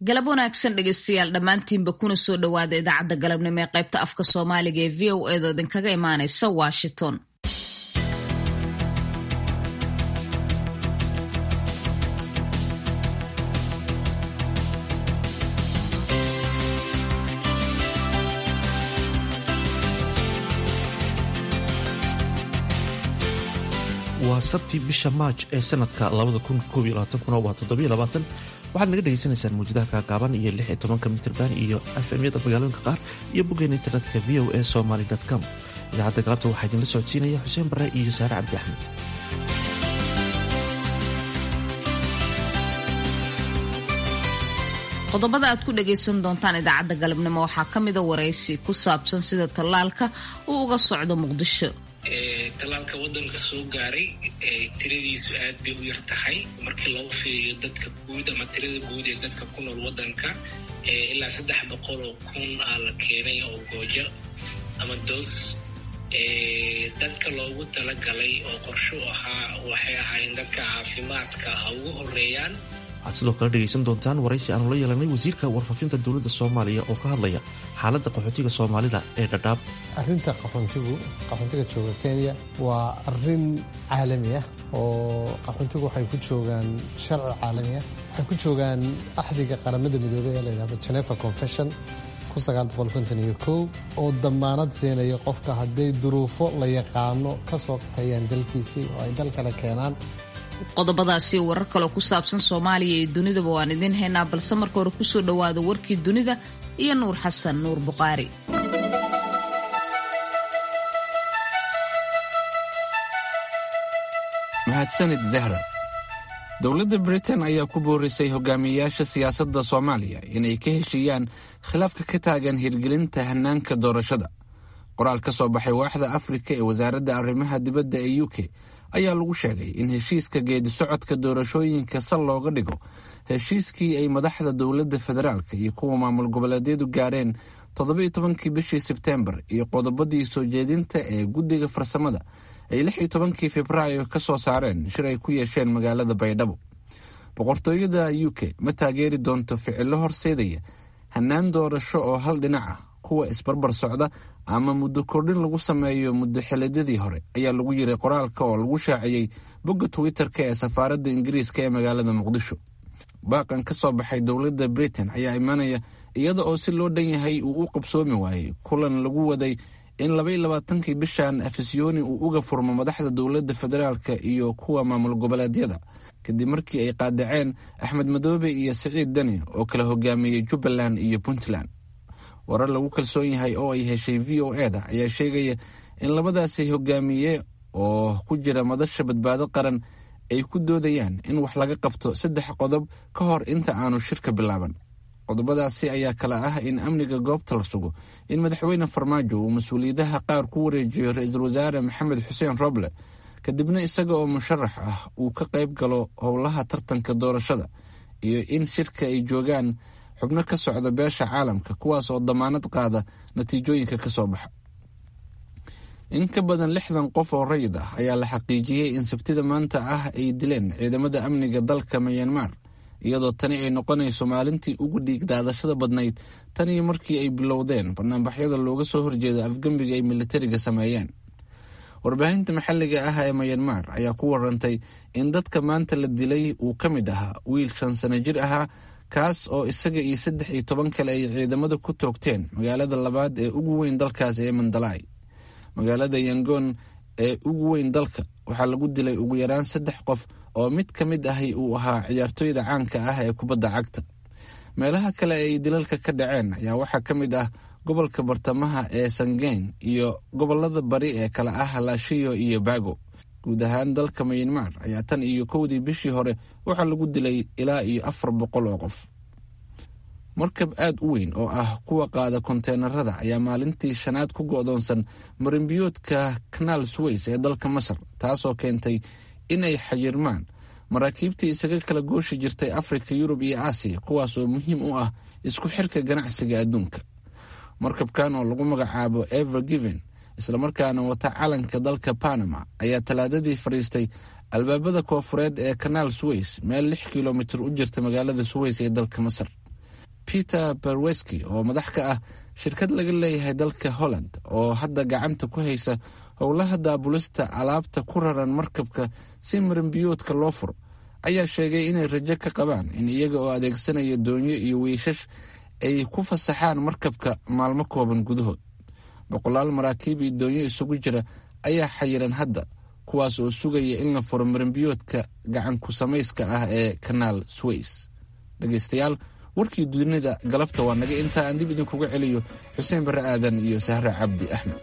galab wanaagsan dhegeystayaal dhammaantiinba kuna soo dhowaada idaacadda galabnimo ee qaybta afka soomaaliga ee v o eedoo idinkaga imaanaysa washington waa sabti bisha maaj ee sanadka waxaad naga dhegeysanaysaan muujadaha kaagaaban iyo ka mitrban iyo fmyada magaalooyinka qaar iyo boggeena internetka v o a somaly com idaacadda galabta waxaa idinla socodsiinaya xuseen bare iyo saare cabdi axmed qodobada aad ku dhagaysan doontaan idaacadda galabnimo waxaa ka mida waraysi ku saabsan sida tallaalka uu uga socdo muqdisho tallaalka waddanka soo gaaray tiradiisu aad bay u yar tahay markii loo fiiriyo dadka guud ama tirada guud ee dadka ku nool waddanka ilaa saddex boqol oo kun aa la keenay oo goojo ama doos dadka loogu talagalay oo qorsho ahaa waxay ahaayeen dadka caafimaadka ha ugu horeeyaan waxaad sidoo kale dhegaysan doontaan waraysi aanu la yeelanay wasiirka warfaafinta dowladda soomaaliya oo ka hadlaya xaaladda qaxootiga soomaalida ee dhadhaab arrinta qaxoontigu qaxoontiga jooga kenya waa arrin caalami ah oo qaxoontigu waxay ku joogaan sharci caalami ah waxay ku joogaan axdiga qaramada midoobey ee la yidhahdo geneva confession oo damaanad siinaya qofka hadday duruufo la yaqaano ka soo qaxeeyaan dalkiisii oo ay dal kale keenaan qodobadaasi warar kaloo ku saabsan soomaaliya iyo dunidaba waan idiin haynaa balse marka hore kusoo dhowaada warkii dunida iyo nuur xasan nuur buqaari mahadsanid zahra dowladda britain ayaa ku boorisay hogaamiyeyaasha siyaasadda soomaaliya inay ka heshiiyaan khilaafka ka taagan hirgelinta hannaanka doorashada qoraal ka soo baxay waaxda afrika ee wasaaradda arrimaha dibadda ee u k ayaa lagu sheegay in heshiiska geedi socodka doorashooyinka sal looga dhigo heshiiskii ay madaxda dowladda federaalka iyo kuwa maamul goboleedyadu gaareen toddobiyo tobankii bishii sebteembar iyo qodobadii soo jeedinta ee guddiga farsamada ay lix iyo tobankii februaayo ka soo saareen shir ay ku yeesheen magaalada baydhabo boqortooyada u k ma taageeri doonto ficilo horseedaya hannaan doorasho oo hal dhinac ah kuwa isbarbar socda ama muddo kordhin lagu sameeyo muddo xilidyadii hore ayaa lagu yiray qoraalka oo lagu shaaciyey bogga twitter-ka ee safaaradda ingiriiska ee magaalada muqdisho baaqan ka soo baxay dowladda britain ayaa imanaya iyada oo si loo dhan yahay uu u qabsoomi waayey kulan lagu waday in labaiyo labaatankii bishan afisyooni uu uga furmo madaxda dowladda federaalka iyo kuwa maamul goboleedyada kadib markii ay qaadaceen axmed madoobe iyo siciid deni oo kala hogaamiyey jubbaland iyo puntland warar lagu kalsoon yahay oo ay heshay v o e da ayaa sheegaya in labadaasi hogaamiye oo ku jira madasha badbaado qaran ay ku doodayaan in wax laga qabto saddex qodob ka hor inta aanu shirka bilaaban qodobadaasi ayaa kale ah in amniga goobta la sugo in madaxweyne farmaajo uu mas-uuliyadaha qaar ku wareejiyo ra-iisul wasaare maxamed xuseen roble kadibna isaga oo musharax ah uu ka qayb galo howlaha tartanka doorashada iyo in shirka ay joogaan xubno ka socda beesha caalamka kuwaas oo damaanad qaada natiijooyinka ka soo baxa in ka badan lixdan qof oo rayid ah ayaa la xaqiijiyey in sabtida maanta ah ay dileen ciidamada amniga dalka mayanmar iyadoo tani ay noqonayso maalintii ugu dhiig daadashada badnayd tan iyo markii ay bilowdeen banaanbaxyada looga soo horjeedo afgembiga ay militariga sameeyeen warbaahinta maxalliga ah ee mayanmar ayaa ku warantay in dadka maanta la dilay uu ka mid ahaa wiil shan sano jir ahaa kaas oo isaga iyo saddex iyo toban kale ay ciidamada ku toogteen magaalada labaad ee ugu weyn dalkaas ee mandalay magaalada yangoon ee ugu weyn dalka waxaa lagu dilay ugu yaraan saddex qof oo mid ka mid ahi uu ahaa ciyaartooyda caanka ah ee kubadda cagta meelaha kale ay dilalka ka dhaceen ayaa waxaa ka mid ah gobolka bartamaha ee sangeyn iyo gobolada bari ee kale ah laashiyo iyo bago guud ahaan dalka mayanmar ayaa tan iyo kowdii bishii hore waxaa lagu dilay ilaa iyo afar boqol oo qof markab aad u weyn oo ah kuwa qaada konteenarada ayaa maalintii shanaad ku go'doonsan marinbiyoodka kanaal suweys ee dalka masar taasoo keentay in ay xayirmaan maraakiibtii isaga kala gooshi jirtay afrika yurub iyo aasiya kuwaas oo muhiim u ah isku xirka ganacsiga adduunka markabkan oo lagu magacaabo ever given islamarkaana wata calanka dalka panama ayaa talaadadii fadhiistay albaabada koofureed ee kanaal suweys meel lix kilomitir u jirta magaalada suweys ee dalka masar peter berweski oo madax ka ah shirkad laga leeyahay dalka holland oo hadda gacanta ku haysa howlaha daabulista alaabta ku raran markabka si maranbiyoodka loo furo ayaa sheegay inay rajo ka qabaan in iyaga oo adeegsanaya doonyo iyo wiishash ay ku fasaxaan markabka maalmo kooban gudahood boqolaal maraakiib iyo doonyo isugu jira ayaa xayiran hadda kuwaas oo sugaya in la furo maranbiyoodka gacanku samayska ah ee kanaal sways dhegaystayaal warkii dunida galabta waa naga intaa aan dib idinkuga celiyo xuseen barre aadan iyo sahre cabdi axmed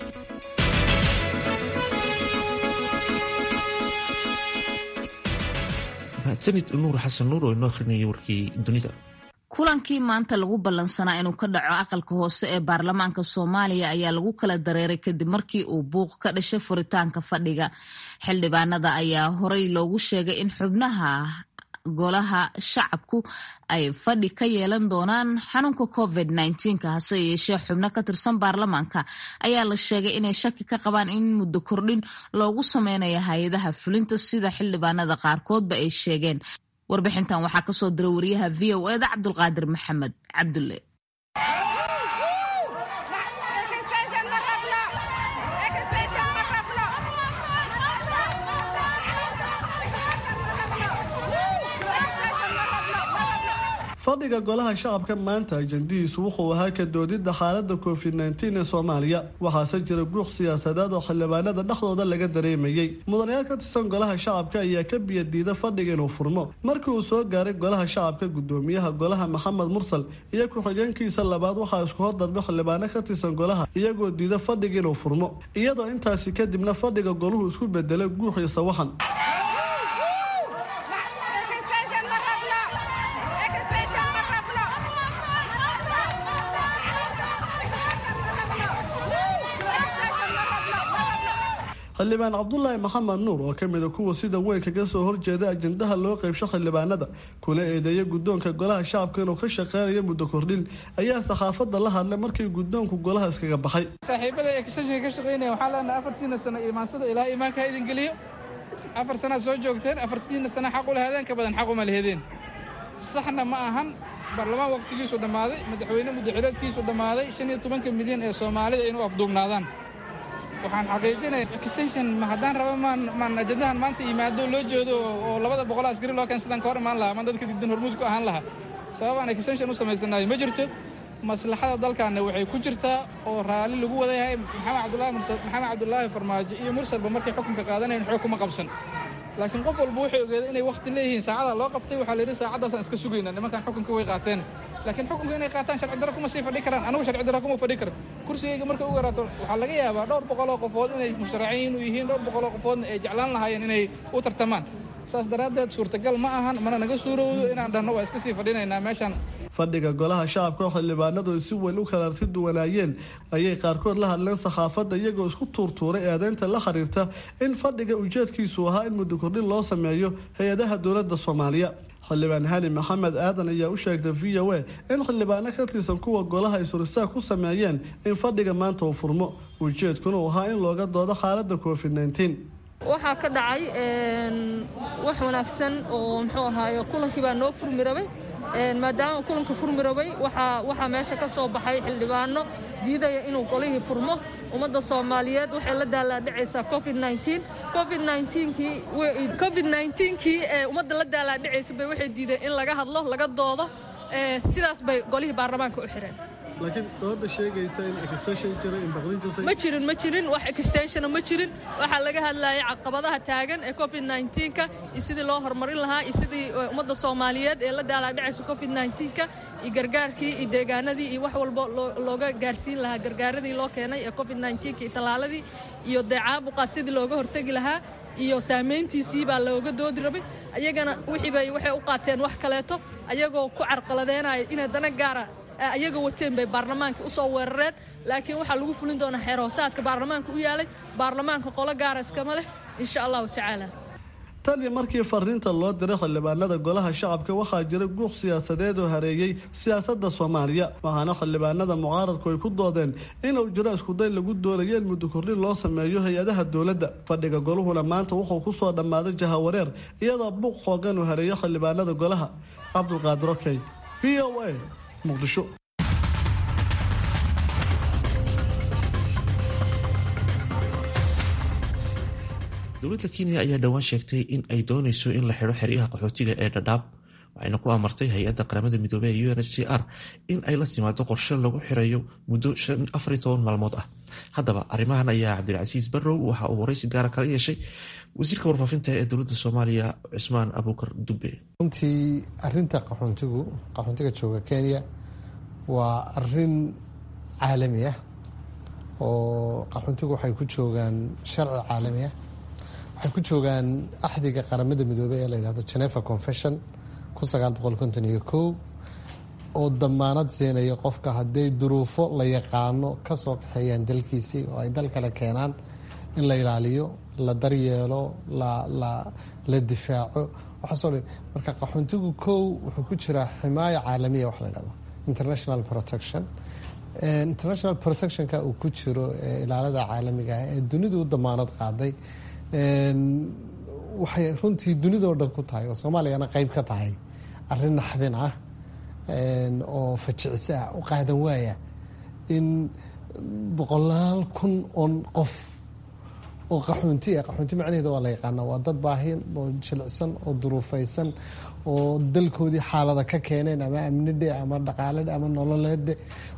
mahadsanid nuur xasan nuur oo inoo akhrinayay warkii dunida kulankii maanta lagu ballansanaa inuu ka dhaco aqalka hoose ee baarlamaanka soomaaliya ayaa lagu kala dareeray kadib markii uu buuq ka dhashay furitaanka fadhiga xildhibaanada ayaa horey loogu sheegay in xubnaha golaha shacabku ay fadhi ka yeelan doonaan xanuunka covid nka hase yeeshee xubno ka tirsan baarlamaanka ayaa la sheegay inay shaki ka qabaan in muddo kordhin loogu sameynayo hay-adaha fulinta sida xildhibaanada qaarkoodba ay sheegeen warbixintan waxaa kasoo diray wariyaha v o eda cabdulqaadir maxamed cabdulle fadhiga golaha shacabka maanta ajandihiisu wuxuu ahaa ka doodidda xaalada covid nteen ee soomaaliya waxaase jira guuq siyaasadeed oo xildhibaanada dhexdooda laga dareemayey mudanayaal ka tirsan golaha shacabka ayaa ka biyadiida fadhiga inuu furmo markii uu soo gaaray golaha shacabka gudoomiyaha golaha maxamed mursal iyo ku-xigeenkiisa labaad waxaa isku hordarbay xildhibaano ka tirsan golaha iyagoo diida fadhiga inuu furmo iyadoo intaasi kadibna fadhiga goluhu isku bedelay guux iyo sawaxan xildhibaan cabdulaahi maxamed nuur oo kamida kuwa sida weyn kaga soo horjeeda ajendaha loo qeybsho xildhibaanada kuna eedeeya guddoonka golaha shacabka inuu ka shaqeynayo muddo kordhin ayaa saxaafadda la hadlay markii guddoonku golaha iskaga baxay saaxiibada extensionka ka shaqeynaya waxaa leenahay afartiina sano imaansada ilaa imaanka ha idin geliyo afar sanaad soo joogteen afartiina sana xaq u lahadeen ka badan xaq uma lahedeen saxna ma ahan baarlamaan waqtigiisu dhammaaday madaxweyne muddaxileedkiisu dhammaaday shan iyo tobanka milyan ee soomaalida inuu afduubnaadaan waxaan xaqiijinaya extension ma haddaan raba maan maan ajendahan maanta yimaado loo jeedo oo labada boqol askari loo keen sidaan ka hor imaan lahaa maan dadka digdan hormuud ku ahaan lahaa sabab aan extension u samaysanayo ma jirto maslaxada dalkaana waxay ku jirtaa oo raalli lagu wada yahay maxamed cabdullaahi mursal maxamed cabdullaahi farmaajo iyo mursalba markay xukunka qaadanayn xoog kuma qabsan laakiin qof walba wuxuu ogeeday inay wakti leeyihiin saacada loo qabtay waxaa la yidhi saacaddaasaan iska sugayna nimankan xukunka way qaateen laakiin xukunka inay qaataan sharci darro kuma sii fadhi karaan anigu sharci darro kuma fadhi karo kursigayga markay u yaraato waxaa laga yaabaa dhowr boqoloo qofood inay musharaciin u yihiin dhowr boqoloo qofoodna ay jeclaan lahaayeen inay u tartamaan saas daraaddeed suurtagal ma ahan mana naga suurowdo inaan dhahno waa iska sii fadhinaynaa meeshaan fadhiga golaha shacabka oo xildhibaanadu ay si weyn u kalaarti duwanaayeen ayay qaarkood la hadleen saxaafadda iyagoo isku tuurtuuray eedeynta la xiriirta in fadhiga ujeedkiisu ahaa in muddo kordhin loo sameeyo hay-adaha dowladda soomaaliya xildhibaan hali maxamed aadan ayaa u sheegtay v o a in xildhibaano ka tirsan kuwa golaha ay suristaag ku sameeyeen in fadhiga maanta uu furmo ujeedkuna uu ahaa in looga doodo xaaladda covid nteen waxaa ka dhacay wax wanaagsan oo muxuu ahaaye kulankii baa noo furmi rabay maadaama kulanka furmi rabay waxaa meesha ka soo baxay xildhibaano diidaya inuu golihii furmo ummadda soomaaliyeed waxay la daalaadhicaysaa covid covid kii ee ummadda la daalaadhicaysa bay waxay diideen in laga hadlo laga doodo sidaas bay golihii baarlamaanka u xireen laakiin dooda sheegaysa in extension jira in baqdin jirtay ma jirin ma jirin wax extensiona ma jirin waxaa laga hadlayay caqabadaha taagan ee covid ka iyo sidii loo horumarin lahaa iyo sidii ummadda soomaaliyeed ee la daalaadhicaysa covid ka iyo gargaarkii iyo deegaanadii iyo wax walba looga gaarsiin lahaa gargaaradii loo keenay ee covid iyo tallaaladii iyo dee caabuqa sidii looga hortegi lahaa iyo saamayntiisii baa looga doodi rabay ayagana wixiibay waxay u qaateen wax kaleeto ayagoo ku carqaladeynaya inay dana gaara ayaga wateen bay baarlamaanka u soo weerareen laakiin waxaa lagu fulin doonaa xeer hoosaadka baarlamaanka u yaalay baarlamaanka qolo gaara iskama leh insha allahu tacaala tan iyo markii fariinta loo diray xildhibaanada golaha shacabka waxaa jira guuq siyaasadeed oo hareeyey siyaasadda soomaaliya waxaana xildhibaanada mucaaradku ay ku doodeen inuu jiro iskuday lagu doonayo in muddo kordhin loo sameeyo hay-adaha dowladda fadhiga goluhuna maanta wuxuu ku soo dhammaaday jahawareer iyadoo buuq xoogan uu hareeyo xildhibaanada golaha cabdulqaadir okey v o a muqdisho dowladda kenya ayaa dhowaan sheegtay in ay dooneyso in la xidho xeryaha qaxootiga ee dhadhaab waxayna ku amartay hay-adda qaramada midoobey ee u n h c r in ay la timaado qorshe lagu xirayo muddo afar toban maalmood ah haddaba arrimahan ayaa cabdilcasiis barrow waxa uu waraysi gaara kala yeeshay wasiirka warfaafinta ee dowladda soomaaliya cusmaan abuukar dube runtii arinta qaxoontigu qaxoontiga jooga kenya waa arin caalami ah oo qaxoontigu waxay ku joogaan sharci caalami ah waxay ku joogaan axdiga qaramada midoobey ee la yidhahdo geneva confession kun sagaal boqol konton iyo kow oo damaanad siinaya qofka hadday duruufo la yaqaano kasoo kaxeeyaan dalkiisii oo ay dal kale keenaan in la ilaaliyo la daryeelo la difaaco waxaasoo dhan marka qaxoontigu kow wuxuu ku jiraa ximaayo caalamiya wax la yidhahdo international protection international protectionka uu ku jiro ilaalada caalamiga ah ee dunidu u damaanad qaaday waxay runtii dunidao dhan ku tahay oo soomaaliyana qeyb ka tahay arin naxdin ah oo fajicisa ah u qaadan waaya in boqolaal kun oon qof oo qaxoonti ah qaxoonti macnaheeda waa la yaqaana waa dad baahin oo jilicsan oo duruufaysan oo dalkoodii xaalada ka keeneen ama amnidhe ama dhaqaaledhe ama nololeedhe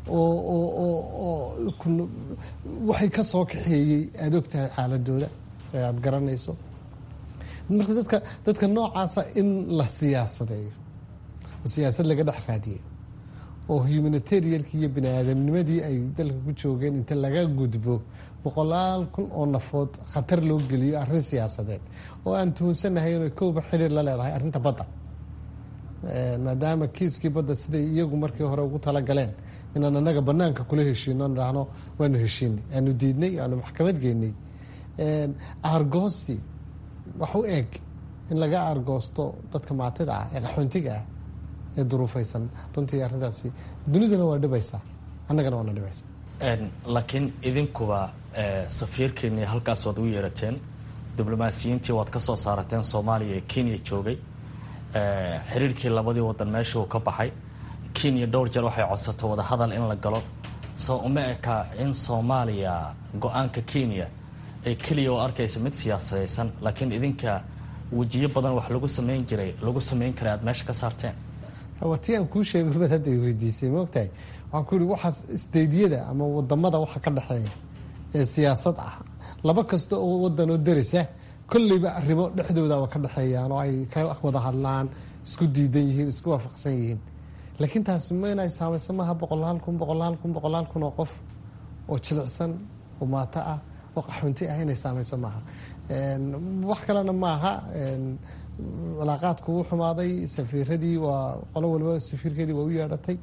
oo waxay ka soo kaxeeyey aada og tahay xaaladooda aada garanayso marka dadka dadka noocaasa in la siyaasadeeyo oo siyaasad laga dhex raadiyo oo humanitarianki iyo bini aadamnimadii ay dalka ku joogeen inta laga gudbo boqolaal kun oo nafood khatar loo geliyo arrin siyaasadeed oo aan tuhunsanahay inay kowba xiriir la leedahay arrinta badda maadaama kiiskii badda siday iyagu markii hore ugu talagaleen inaan anaga banaanka kula heshiino dhahno waanu heshiinay aanu diidnay aanu maxkamad geynay aargoosi wax u eeg in laga aargoosto dadka maatida ah ee qaxoontiga ah ee duruufaysan runtii arrintaasi dunidana waa dhibaysaa annagana waana dhibaysaa laakiin idinkuba safiirkeennii halkaas waad ugu yeerateen diblomaasiyiintii waad ka soo saarateen soomaaliya ee kenya joogay xiriirkii labadii wadan meesha uu ka baxay kenya dhowr jeer waxay codsato wadahadal in la galo soo uma eka in soomaaliya go-aanka kenya ee keliya oo arkaysa mid siyaasadaysan laakiin idinka wejiyo badan wax lagu samayn jiray lagu samayn karay aad meesha ka saarteen wati aan kuu sheegay bad hadda weydiisay maogtahay waxaan ku yihi waxaas steydyada ama wadamada waxa ka dhexeeya ee siyaasad ah laba kasta oo wadan oo darisa kolleyba arrimo dhexdooda ka dhexeeyaan oo ay ka wada hadlaan isku diidan yihiin isku waafaqsan yihiin laakiin taasi ma inay saamayso maaha boqolaal kun boqolaal kun boqolaal kun oo qof oo jilicsan oo maato ah oo qaxoonti ah inay saamayso maaha wax kalena maaha cilaaqaadku wuu xumaaday safiiradii waa qolo waliba safiirkeedii waa u yeedhatay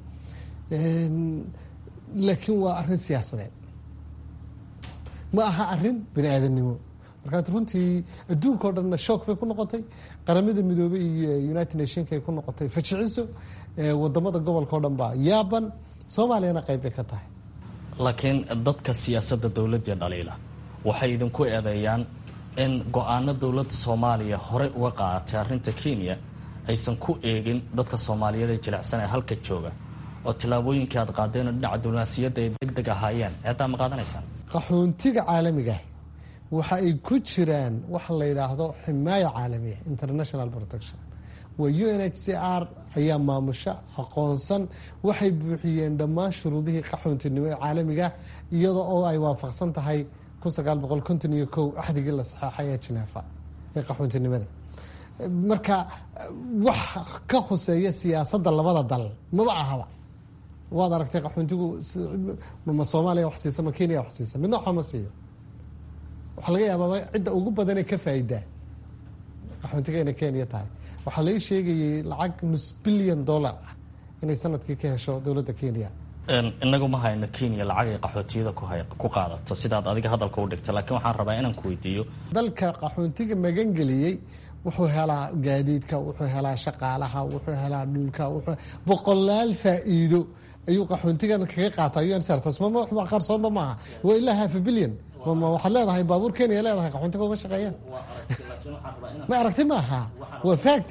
laakiin waa arrin siyaasadeed ma aha arrin bani aadamnimo markaad runtii adduunka o dhanna shook bay ku noqotay qaramada midoobey iyo united nationka ay ku noqotay fajiciso wadamada gobolka o dhan baa yaaban soomaaliyana qayb bay ka tahay laakiin dadka siyaasadda dowladda dhaliila waxay idinku eedeeyaan in go-aano dowladda soomaaliya horey uga qaadatay arrinta kenya aysan ku eegin dadka soomaaliyeed ee jilicsan ee halka jooga oo tillaabooyinkii aad qaadeen oo dhinaca diblomaasiyadda ay deg deg ahaayeen eedaa ma qaadanaysaan qaxoontiga caalamiga waxa ay ku jiraan waxa la yidhaahdo ximaayo caalamiya international protection waa u n h c r ayaa maamusha aqoonsan waxay buuxiyeen dhammaan shuruudihii qaxoontinimo ee caalamiga iyadoo oo ay waafaqsan tahay kun sagaal boqol konton iyo kow axdigii la saxeexay ee jineefa ee qaxoontinimada marka wax ka khuseeya siyaasadda labada dal maba ahaba waad aragtay qaxoontigu ma soomaaliya wax siisa ma kenya wax siisa midna waxba ma siiyo waxaa laga yaabaa cidda ugu badanee ka faa'idaa qaxoontiga inay kenya tahay waxaa laga sheegayay lacag nus bilyan dollar ah inay sanadkii ka hesho dowladda kenya inagu ma hayno kenya lacag ay qaxootiyada ku qaadato sidaad adiga hadalka u dhigta laakiin waxaan rabaa inaan ku weydiiyo dalka qaxoontiga magangeliyey wuxuu helaa gaadiidka wuxuu helaa shaqaalaha wuxuu helaa dhulka boqolaal faa'iido ayuu qaxoontigan kaga qaata un qarsoonba maaha waa ilaa half bilyan waxaad leedahay baabuur kenya leedahay qaxoontiga uma shaqeeyaan ma aragti maaha waa factis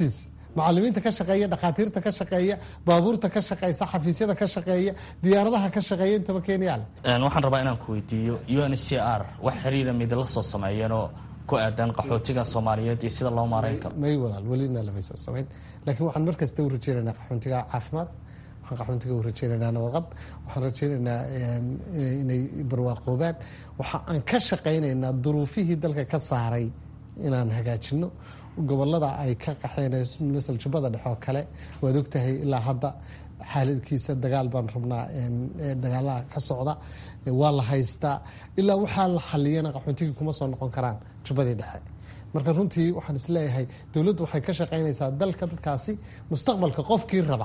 macalimiinta ka shaqeeya dhakhaatiirta ka shaqeeya baabuurta ka shaqeysa xafiisyada ka shaqeeya diyaaradaha ka shaqeeya intaba kenya leh waxaan rabaa inaan ku weydiiyo u n c r wax xiriira midla soo sameeyeenoo ku aadan qaxootiga soomaaliyeed iyo sida loo maarayn karo may walaal welina lamay soo samayn laakiin waxaan markasta u rajeynaynaa qaxoontiga caafimaad waxaan qaxoontiga u rajeynaynaa nabadqab waxaan rajeynaynaa inay barwaaqoobaan waxa aan ka shaqaynaynaa duruufihii dalka ka saaray inaan hagaajino gobolada ay ka qaxeen masal jubbada dhexe oo kale waad ogtahay ilaa hadda xaaladkiisa dagaal baan rabnaa dagaalaha ka socda waa la haystaa ilaa waxaa la xaliyana qaxoontigii kuma soo noqon karaan jubbadii dhexe marka runtii waxaan isleeyahay dowladdu waxay ka shaqaynaysaa dalka dadkaasi mustaqbalka qofkii raba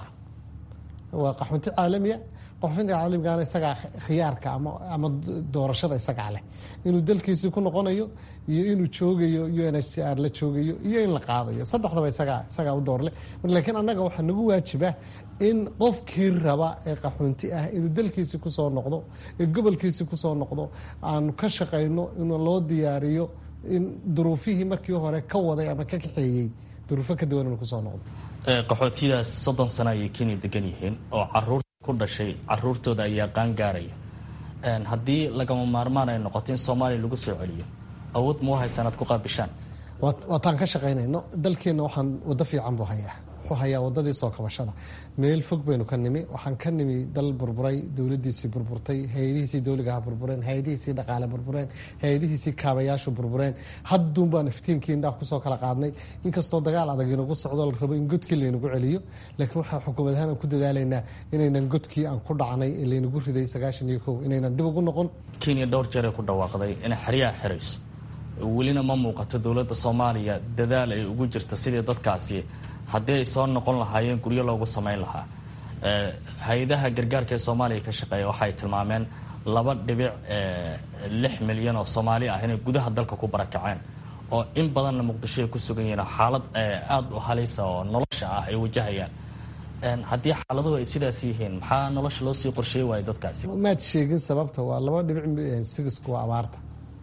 waa qaxoonti caalamiya qaxoontiga caalamigaana isagaa khiyaarka ama doorashada isagaa leh inuu dalkiisii ku noqonayo iyo inuu joogayo u n h c r la joogayo iyo in la qaadayo saddexdaba isagaa isagaa u doorle laakiin annaga waxaa nagu waajiba in qofkii raba ee qaxoonti ah inuu dalkiisii kusoo noqdo ee gobolkiisii kusoo noqdo aanu ka shaqayno in loo diyaariyo in duruufihii markii hore ka waday ama ka kaxeeyey duruufo ka duwan inuu kusoo noqdo qaxootidaas soddon sano ayay kenya degan yihiin oo caruur ku dhashay caruurtooda ayaa qaangaaraya haddii lagama maarmaan ay noqoto in soomaaliya lagu soo celiyo awood ma u haysanaad ku qaabishaan waataan ka shaqaynayno dalkeenna waxaan waddo fiican buu hayaa wuxuu hayaa wadadii soo kabashada meel fog baynu ka nimi waxaan ka nimi dal burburay dowladiisii burburtay hay-adihiisii dowligaha burbureen hay-adihiisii dhaqaale burbureen hay-adihiisii kaabayaashu burbureen hadduun baan iftiinkii indhaha kusoo kala qaadnay inkastoo dagaal adag inagu socdo la rabo in godkii laynagu celiyo laakiin waxaa xukuumad ahaan aan ku dadaalaynaa inaynan godkii aan ku dhacnay ee laynagu riday sagaashan iyo kow inaynan dib ugu noqon kenya dhowr jeer ay ku dhawaaqday inay xeryaha xirayso welina ma muuqato dowladda soomaaliya dadaal ay ugu jirta sidii dadkaasi haddii ay soo noqon lahaayeen guryo loogu samayn lahaa hay-adaha gargaarka ee soomaaliya ka shaqeeya waxaay tilmaameen laba dhibic lix milyan oo soomaali ah inay gudaha dalka ku barakaceen oo in badanna muqdisho ay ku sugan yihiin xaalad aada u halisa oo nolosha ah ay wajahayaan haddii xaaladuhu ay sidaas yihiin maxaa nolosha loo sii qorsheey waaya dadkaasi maad sheegin sababta waa laba dhibic sigisku waa abaarta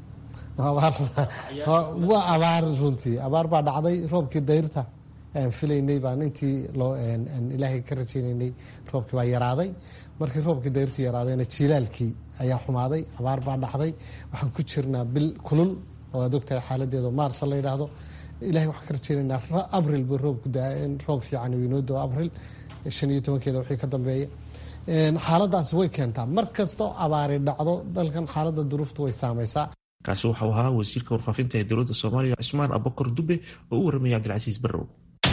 waa abaar runtii abaar baa dhacday roobkii dayrta aan filaynay baan intii loo ilaahay ka rajaynaynay roobkii baa yaraaday markii roobkii dayrtu yaraadayna jiilaalkii ayaa xumaaday abaar baa dhacday waxaan ku jirnaa bil kulul oo aad ogtahay xaaladeeda maarsa la yidhaahdo ilahay waxaan ka rajaynaynaa abril ba roobku daa in roob fiican uu inoo doo abril shan iyo tobankeeda wixii ka dambeeya xaaladaasi way keentaa mar kastoo abaari dhacdo dalkan xaaladda duruufta way saamaysaa kaasi waxau ahaa wasiirka warfaafinta ee dowladda soomaaliya cismaan abakar dube oo u warramaya cabdilcasiis barrow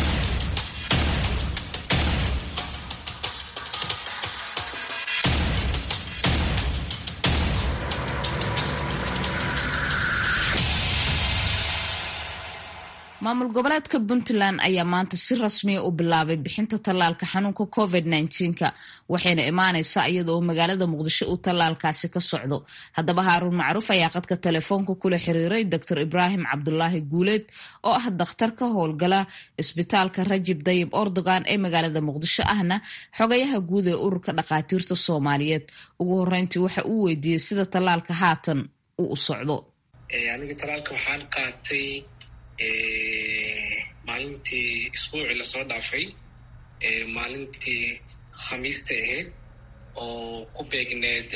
maamul goboleedka puntland ayaa maanta si rasmiya u bilaabay bixinta tallaalka xanuunka covid nka waxayna imaaneysaa iyada oo magaalada muqdisho uu tallaalkaasi ka socdo haddaba haaruun macruuf ayaa qadka telefoonka kula xiriiray doctor ibraahim cabdulaahi guuleed oo ah dakhtar ka howlgala isbitaalka rajib dayib ordogan ee magaalada muqdisho ahna xogayaha guud ee ururka dhakhaatiirta soomaaliyeed ugu horeyntii waxa uu weydiiyey sida tallaalka haatan uu u socdo maalintii isbuucii lasoo dhaafay maalintii khamiista ahayd oo ku beegneed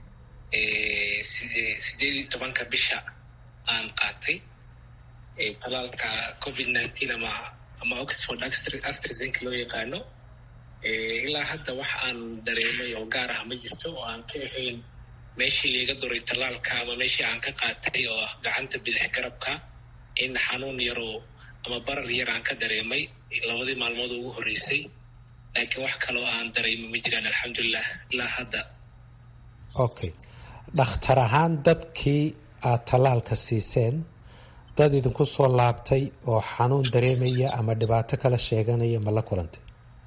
sideed iyo tobanka bisha aan qaatay talaalka covid nineteen ama ama oxford astrazenka loo yaqaano ilaa hadda wax aan dareemay oo gaar ah ma jirto oo aan ka ahayn meeshii liiga duray talaalka ama meeshii aan ka qaatay oo ah gacanta bidix garabka in xanuun yaroo ama barar yar aan ka dareemay labadii maalmood ugu horreysay laakiin wax kaloo aan dareemo ma jiraan alxamdulilah ilaa hadda okay dhakhtar ahaan dadkii aad tallaalka siiseen dad idinku soo laabtay oo xanuun dareemaya ama dhibaato kala sheeganaya ma la kulantay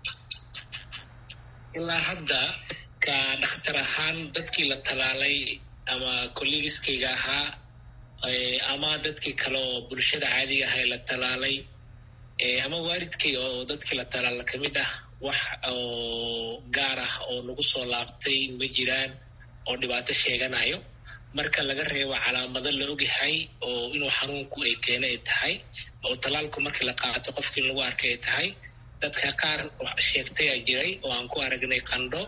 ilaa hadda ka dhakhtar ahaan dadkii la tallaalay ama kollegiskayga ahaa ama dadkii kale oo bulshada caadiga aha ee la talaalay ama waalidkay oo dadkii la talaala ka mid ah wax oo gaar ah oo nagu soo laabtay ma jiraan oo dhibaato sheeganayo marka laga reebo calaamado la ogyahay oo inuu xanuunku ay keena ay tahay oo talaalku markii la qaato qofkii lagu arkay ay tahay dadka qaar sheegtayaa jiray oo aan ku aragnay qandho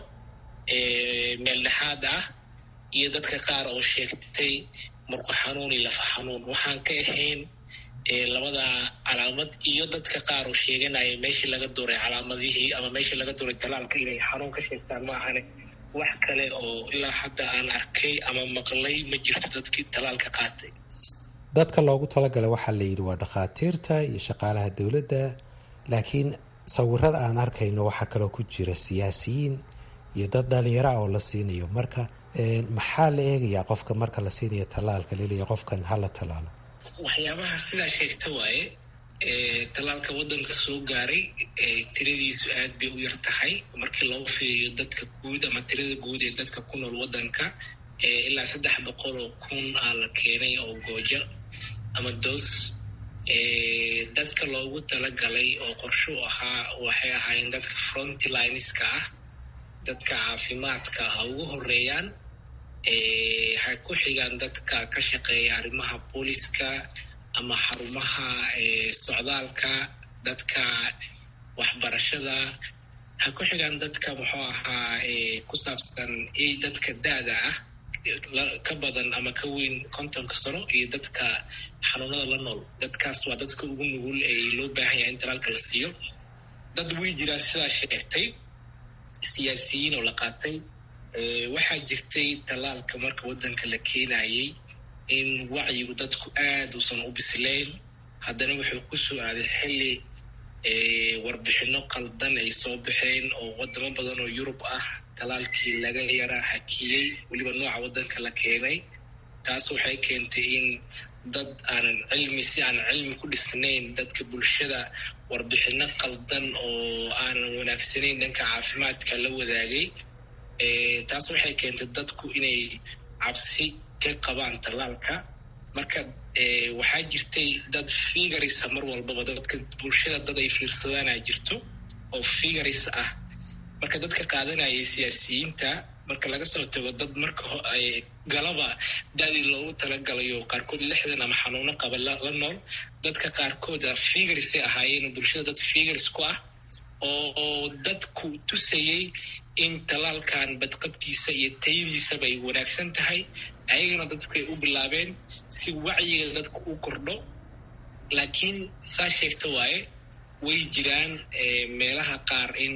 meel dhexaad ah iyo dadka qaar oo sheegtay murqo xanuun iyo lafa xanuun waxaan ka ahayn labada calaamad iyo dadka qaar oo sheeganaya meeshii laga duray calaamadihii ama meeshii laga duray talaalka inay xanuun ka sheegtaan ma ahane wax kale oo ilaa hadda aan arkay ama maqlay ma jirto dadkii talaalka qaatay dadka loogu talagalay waxaa la yidhi waa dhakhaatiirta iyo shaqaalaha dowladda laakiin sawirada aan arkayno waxaa kaloo ku jira siyaasiyiin iyo dad dhalinyaro ah oo la siinayo marka maxaa la eegayaa qofka marka la siinayo tallaalka laleeya qofkan hala tallaalo waxyaabaha sidaa sheegta waaye talaalka waddanka soo gaaray tiradiisu aad bay u yar tahay markii loo fiiriyo dadka guud ama tirada guud ee dadka ku nool waddanka ilaa saddex boqol oo kun aa la keenay oo goojo ama doos dadka loogu talagalay oo qorsho ahaa waxay ahaayeen dadka frontlineska ah dadka caafimaadka ha ugu horeeyaan ha ku xigaan dadka ka shaqeeya arrimaha booliska ama xarumaha socdaalka dadka waxbarashada ha ku xigaan dadka muxuu ahaa ku saabsan dadka da-da ah ka badan ama ka weyn kontonka sano iyo dadka xanuunada la nool dadkaas waa dadka ugu nugul ee loo baahan yahay in talaalka la siiyo dad way jiraan sidaa sheegtay siyaasiyiin oo la qaatay waxaa jirtay talaalka marka waddanka la keenayay in wacyigu dadku aad uusan u bislayn haddana wuxuu ku soo aaday xilli warbixino qaldan ay soo baxeen oo wadamo badan oo yurub ah talaalkii laga yaraa hakiyey weliba nooca waddanka la keenay taas waxay keentay in dad aanan cilmi si aanan cilmi ku dhisnayn dadka bulshada warbixino qaldan oo aanan wanaagsanayn dhanka caafimaadka la wadaagay taas waxay keentay dadku inay cabsi ka qabaan talaalka marka waxaa jirtay dad figarisa mar walbaba dadka bulshada dad ay fiirsadaana jirto oo figaris ah marka dadka qaadanayay siyaasiyiinta marka laga soo tago dad marka galaba da-dii loogu talagalayo qaarkood lixdan ama xanuuno qaba la nool dadka qaarkooda figarisay ahaayeen bulshada dad figaris ku ah oo dadku tusayay in talaalkan badqabkiisa iyo tayadiisaba ay wanaagsan tahay ayagana dadku ay u bilaabeen si wacyiga dadku u kordho laakiin saa sheegta waaye way jiraan meelaha qaar in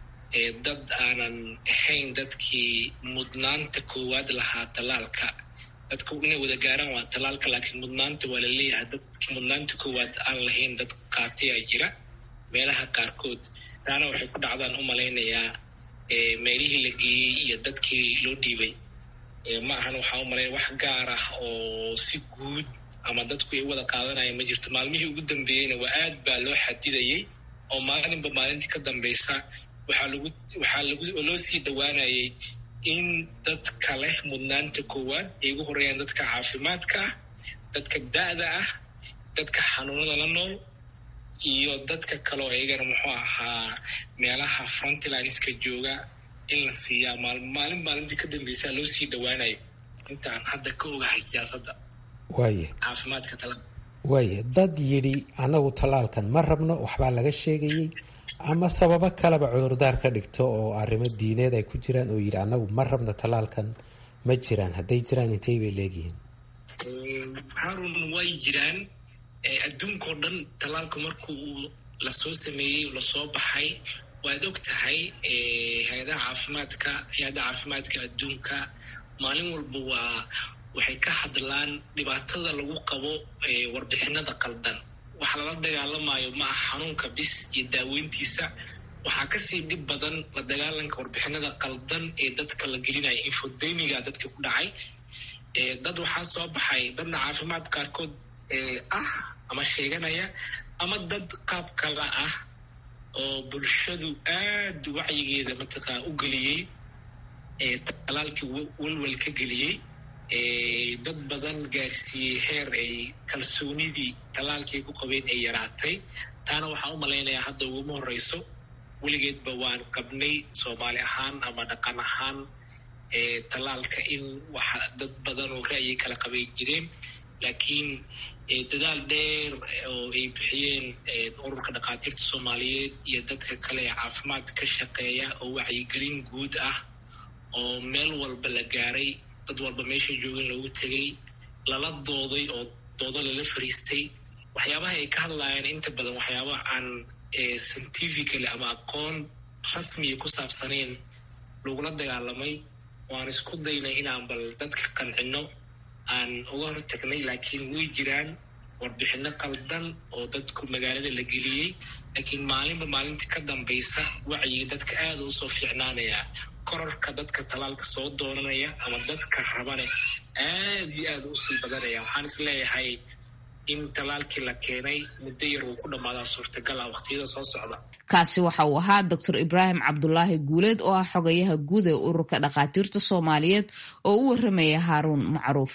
dad aanan ahayn dadkii mudnaanta koowaad lahaa talaalka dadku inay wada gaaraan waa talaalka laakiin mudnaanta waa la leeyahay dadkii mudnaanta koowaad aan lahayn dad qaatayaa jira meelaha qaarkood taana waxay ku dhacdaan u malaynayaa meelihii la geeyey iyo dadkii loo dhiibay ma ahan waxaa u malaynaya wax gaar ah oo si guud ama dadku ay u wada qaadanaya ma jirto maalmihii ugu dambeeyeyna waa aad baa loo xadidayay oo maalinba maalintii ka dambeysa waxaa lagu waxaa lagu loo sii dhowaanayay in dadka leh mudnaanta koowaad ay ugu horeeyaan dadka caafimaadka ah dadka da-da ah dadka xanuunada la nool iyo dadka kaleo iyagana muxuu ahaa meelaha frontlineska jooga in la siiyaa maalin maalintii ka dambeysaa loo sii dhowaanayo intaan hadda ka ogahay siyaasadda waaye caafimaadka tala waaye dad yidhi annagu tallaalkan ma rabno waxbaa laga sheegayey ama sababo kaleba cudurdaar ka dhigto oo arrimo diineed ay ku jiraan oo yidhi annagu ma rabno tallaalkan ma jiraan hadday jiraan intay bay leegyihiin harun way jiraan adduunkao dhan tallaalku marku uu lasoo sameeyey lasoo baxay waad og tahay hay-adaha caafimaadka hay-adda caafimaadka adduunka maalin walba waa waxay ka hadlaan dhibaatada lagu qabo warbixinada qaldan waxa lala dagaalamayo ma ah xanuunka bis iyo daaweyntiisa waxaa kasii dhib badan la dagaalanka warbixinada qaldan ee dadka la gelinaya infodemiga dadka ku dhacay dad waxaa soo baxay dadna caafimaad qaarkood ah ama sheeganaya ama dad qaab kala ah oo bulshadu aad wacyigeeda mataqaa u geliyey talaalkii walwal ka geliyey dad badan gaarsiiyey heer ay kalsoonidii talaalkii ay ku qabeen ay yaraatay taana waxaan u malaynayaa hadda uguma horeyso weligeedba waan qabnay soomaali ahaan ama dhaqan ahaan talaalka in waxa dad badan oo ra'yi kala qabay jireen laakiin dadaal dheer oo ay bixiyeen ururka dhakhaatiirta soomaaliyeed iyo dadka kale ee caafimaad ka shaqeeya oo wacyigelin guud ah oo meel walba la gaaray dad walba meesha joogeen loogu tegay lala dooday oo doodo lala fariistay waxyaabaha ay ka hadlayaan inta badan waxyaaba aan scientifically ama aqoon rasmiya ku saabsanayn lagula dagaalamay waan isku daynay inaan bal dadka qancino aan uga hortagnay laakiin way jiraan warbixino qaldan oo dadku magaalada la geliyey laakiin maalinba maalinta ka dambaysa wacyiga dadka aada usoo fiicnaanaya korarka dadka talaalka soo doonanaya ama dadka rabane aada iyo aada usii badanaya waxaan is leeyahay in talaalkii la keenay muddo yar uu ku dhammaadaa suurtagala waqtiyada soo socda kaasi waxa uu ahaa doctor ibraahim cabdulaahi guuleed oo ah xogayaha guud ee ururka dhakhaatiirta soomaaliyeed oo u waramaya haaruun macruuf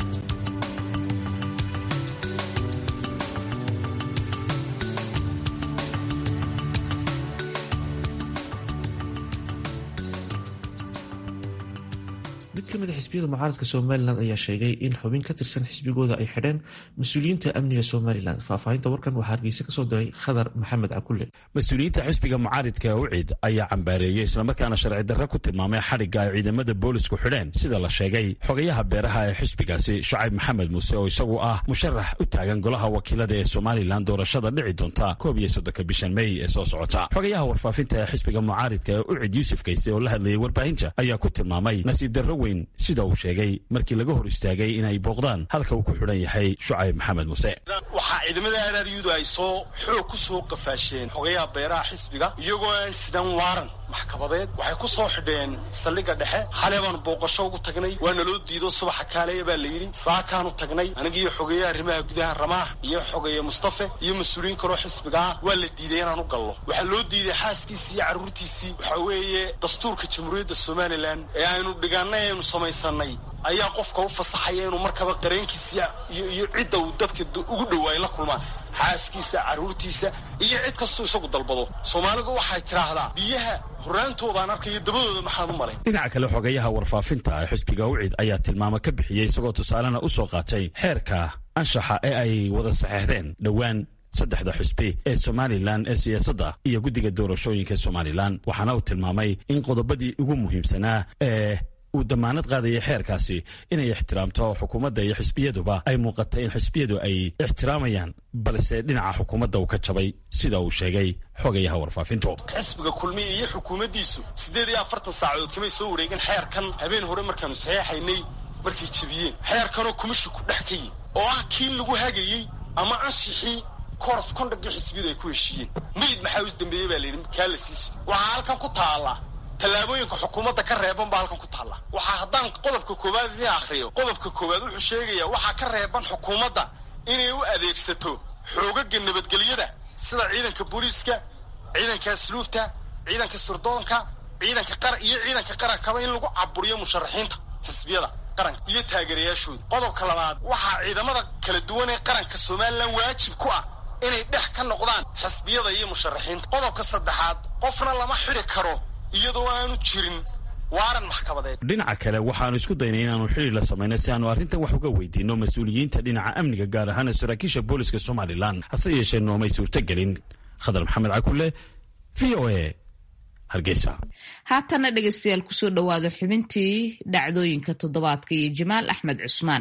mid ka mid a xisbiyada mucaaradka somalilan ayaa sheegay in xubin ka tirsan xisbigooda ay xidheen mas-uuliyiinta amniga somalilan faahfaahinta warkan waxaa hargeysa kasoo diray khadar maxamed cakulle mas-uuliyiinta xisbiga mucaaridka ucid ayaa cambaareeyey islamarkaana sharci darre ku tilmaamay xadhigga ay ciidamada boolisku xidheen sida la sheegay xogayaha beeraha ee xisbigaasi shacayb maxamed muuse oo isagu ah musharax u taagan golaha wakiilada ee somalilan doorashada dhici doonta koob iyo soddonka bishan mey ee soo socota xogayaha warfaafinta ee xisbiga mucaaridka ee ucid yuusuf kayse oo la hadlayay warbaahinta ayaa ku tilmaamay nasiib darro weyn sida uu sheegay markii laga hor istaagay inay booqdaan halka uu ku xidhan yahay shucayb maxamed muuse waxaa ciidamada araaryudu ay soo xoog ku soo qafaasheen xogayaha beeraha xisbiga iyagoo aan sidan waaran maxkamadeed waxay ku soo xidheen saldhigga dhexe xale baanu booqasho ugu tagnay waana loo diido subaxa kaaleya baa la yidhi saakaanu tagnay anigiiyo xogeeyaha arrimaha gudaha ramaax iyo xogeeye mustafe iyo mas-uuliyiin kaloo xisbiga ah waa la diiday inaan u gallo waxaa loo diiday xaaskiisii iyo carruurtiisii waxaa weeye dastuurka jamhuuriyadda somalilan ee aynu dhigaanay aynu samaysanay ayaa qofka u fasaxaya inuu markaba qareenkiisa iyo iyo cidda uu dadka ugu dhowaay la kulmaan xaaskiisa carruurtiisa iyo cid kastuu isagu dalbado soomaalidu waxay tidhaahdaa biyaha horraantoodaan arkayo dabadooda maxaad u malayn dhinaca kale xogayaha warfaafinta ee xisbiga ucid ayaa tilmaamo ka bixiyey isagoo tusaalena u soo qaatay xeerka anshaxa ee ay wada saxeexdeen dhowaan saddexda xusbi ee somalilan ee siyaasadda iyo guddiga doorashooyinka somalilan waxaana uu tilmaamay in qodobadii ugu muhiimsanaa ee uu damaanad qaadaya xeerkaasi inay ixtiraamto xukuumadda iyo xisbiyaduba ay muuqatay in xisbiyadu ay ixtiraamayaan balse dhinaca xukuumadda uu ka jabay sida uu sheegay xogayaha warfaafintu xisbiga kulmiya iyo xukuumaddiisu siddeed iyo afartan saacadood kamay soo wareegin xeerkan habeen hore markaanu saxeexaynay markay jebiyeen xeerkanoo kumishinku dhex ka yihin oo ah kii lagu hagayey ama anshixii korof kondhagii xisbiyadu ay ku heshiiyeen mayid maxaa us dambeeyey baa layidhi kaa la siiso waxaa halkan ku taalla tallaabooyinka xukuumadda ka reeban baa halkan ku taalla waxaa haddaan qodobka koowaad idiin akhriyo qodobka koowaad wuxuu sheegayaa waxaa ka reeban xukuumadda inay u adeegsato xoogaga nabadgelyada sida ciidanka booliiska ciidanka asluubta ciidanka sirdoonka ciidanka qara iyo ciidanka qarankaba in lagu caburiyo musharaxiinta xisbiyada qaranka iyo taageerayaashooda qodobka labaad waxaa ciidamada kala duwan ee qaranka somalilan waajib ku ah inay dhex ka noqdaan xisbiyada iyo musharaxiinta qodobka saddexaad qofna lama xidhi karo iyadoo aanu jirin waaran maxkamadeed dhinaca kale waxaanu isku daynay inaanu xidhiir la samayno si aanu arrintan wax uga weydiinno mas-uuliyiinta dhinaca amniga gaar ahaan saraakiisha booliska somalilan hase yeeshee noomay suurtogelin khadar maxamed cakulle v o a hargeysa haatana dhegaystayaal kusoo dhowaado xubintii dhacdooyinka toddobaadka iyo jamaal axmed cusmaan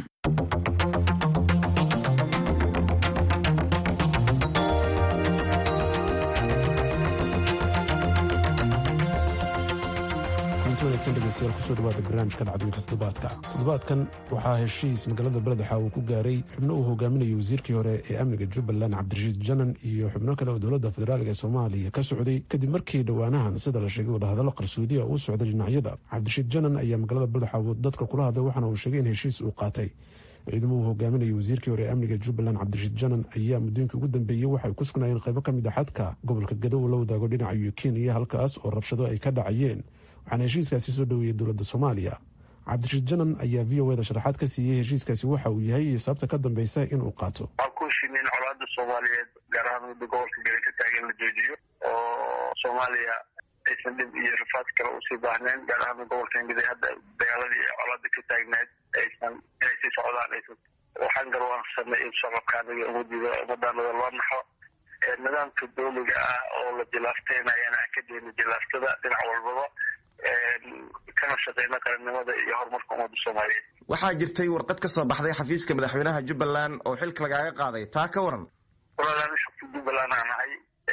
kusoo dhawaada barnaamijka dhacdooyinka toddobaadka toddobaadkan waxaa heshiis magaalada beledwaxa uu ku gaaray xubno uu hogaaminayo wasiirkii hore ee amniga jubbaland cabdirashiid janan iyo xubno kale oo dowladda federaalk ee soomaaliya ka socday kadib markii dhowaanahan sida la sheegay wadahadallo qarsoodiya uu socday dhinacyada cabdirashiid janan ayaa magaalada beledwaxa dadka kula hadlay waxaana uu sheegay in heshiis uu qaatay ciidamo uu hogaaminayo wasiirkii hore ee amniga jubbaland cabdirashiid janan ayaa muddooyinkii ugu dambeeyey waxay ku sugnaayeen qaybo ka mid a xadka gobolka gadow la wadaago dhinaca kenya halkaas oo rabshado ay ka dhacayeen waxaana heshiiskaasi soo dhoweeyey dowladda soomaaliya cabdirashiid janan ayaa v o eda sharaxaad ka siiyey heshiiskaasi waxa uu yahay iyo sababta ka dambeysa inuu qaato waxaa ku heshiimay in colaada soomaaliyeed gaar ahaan muddo gobolka gari ka taagan la joojiyo oo soomaaliya aysan dhib iyo rafaad kale usii baahnayn gaar ahaan gobolka ingida hadda dagaaladii colaada ka taagneed aysan inay sii socdaan aysan waxaan garwaansanay in shacabka aniga umadiida umadaanada loo naxo nidaamka dowliga ah oo la jilaafteynayan aan ka dayna jilaaftada dhinac walbaba kana shaqeyna qarannimada iyo horumarka ummadda soomaaliyeed waxaa jirtay warqad ka soo baxday xafiiska madaxweynaha jubbaland oo xilka lagaaga qaaday taa ka waran walaalaan shaqsi jubbaland aan ahay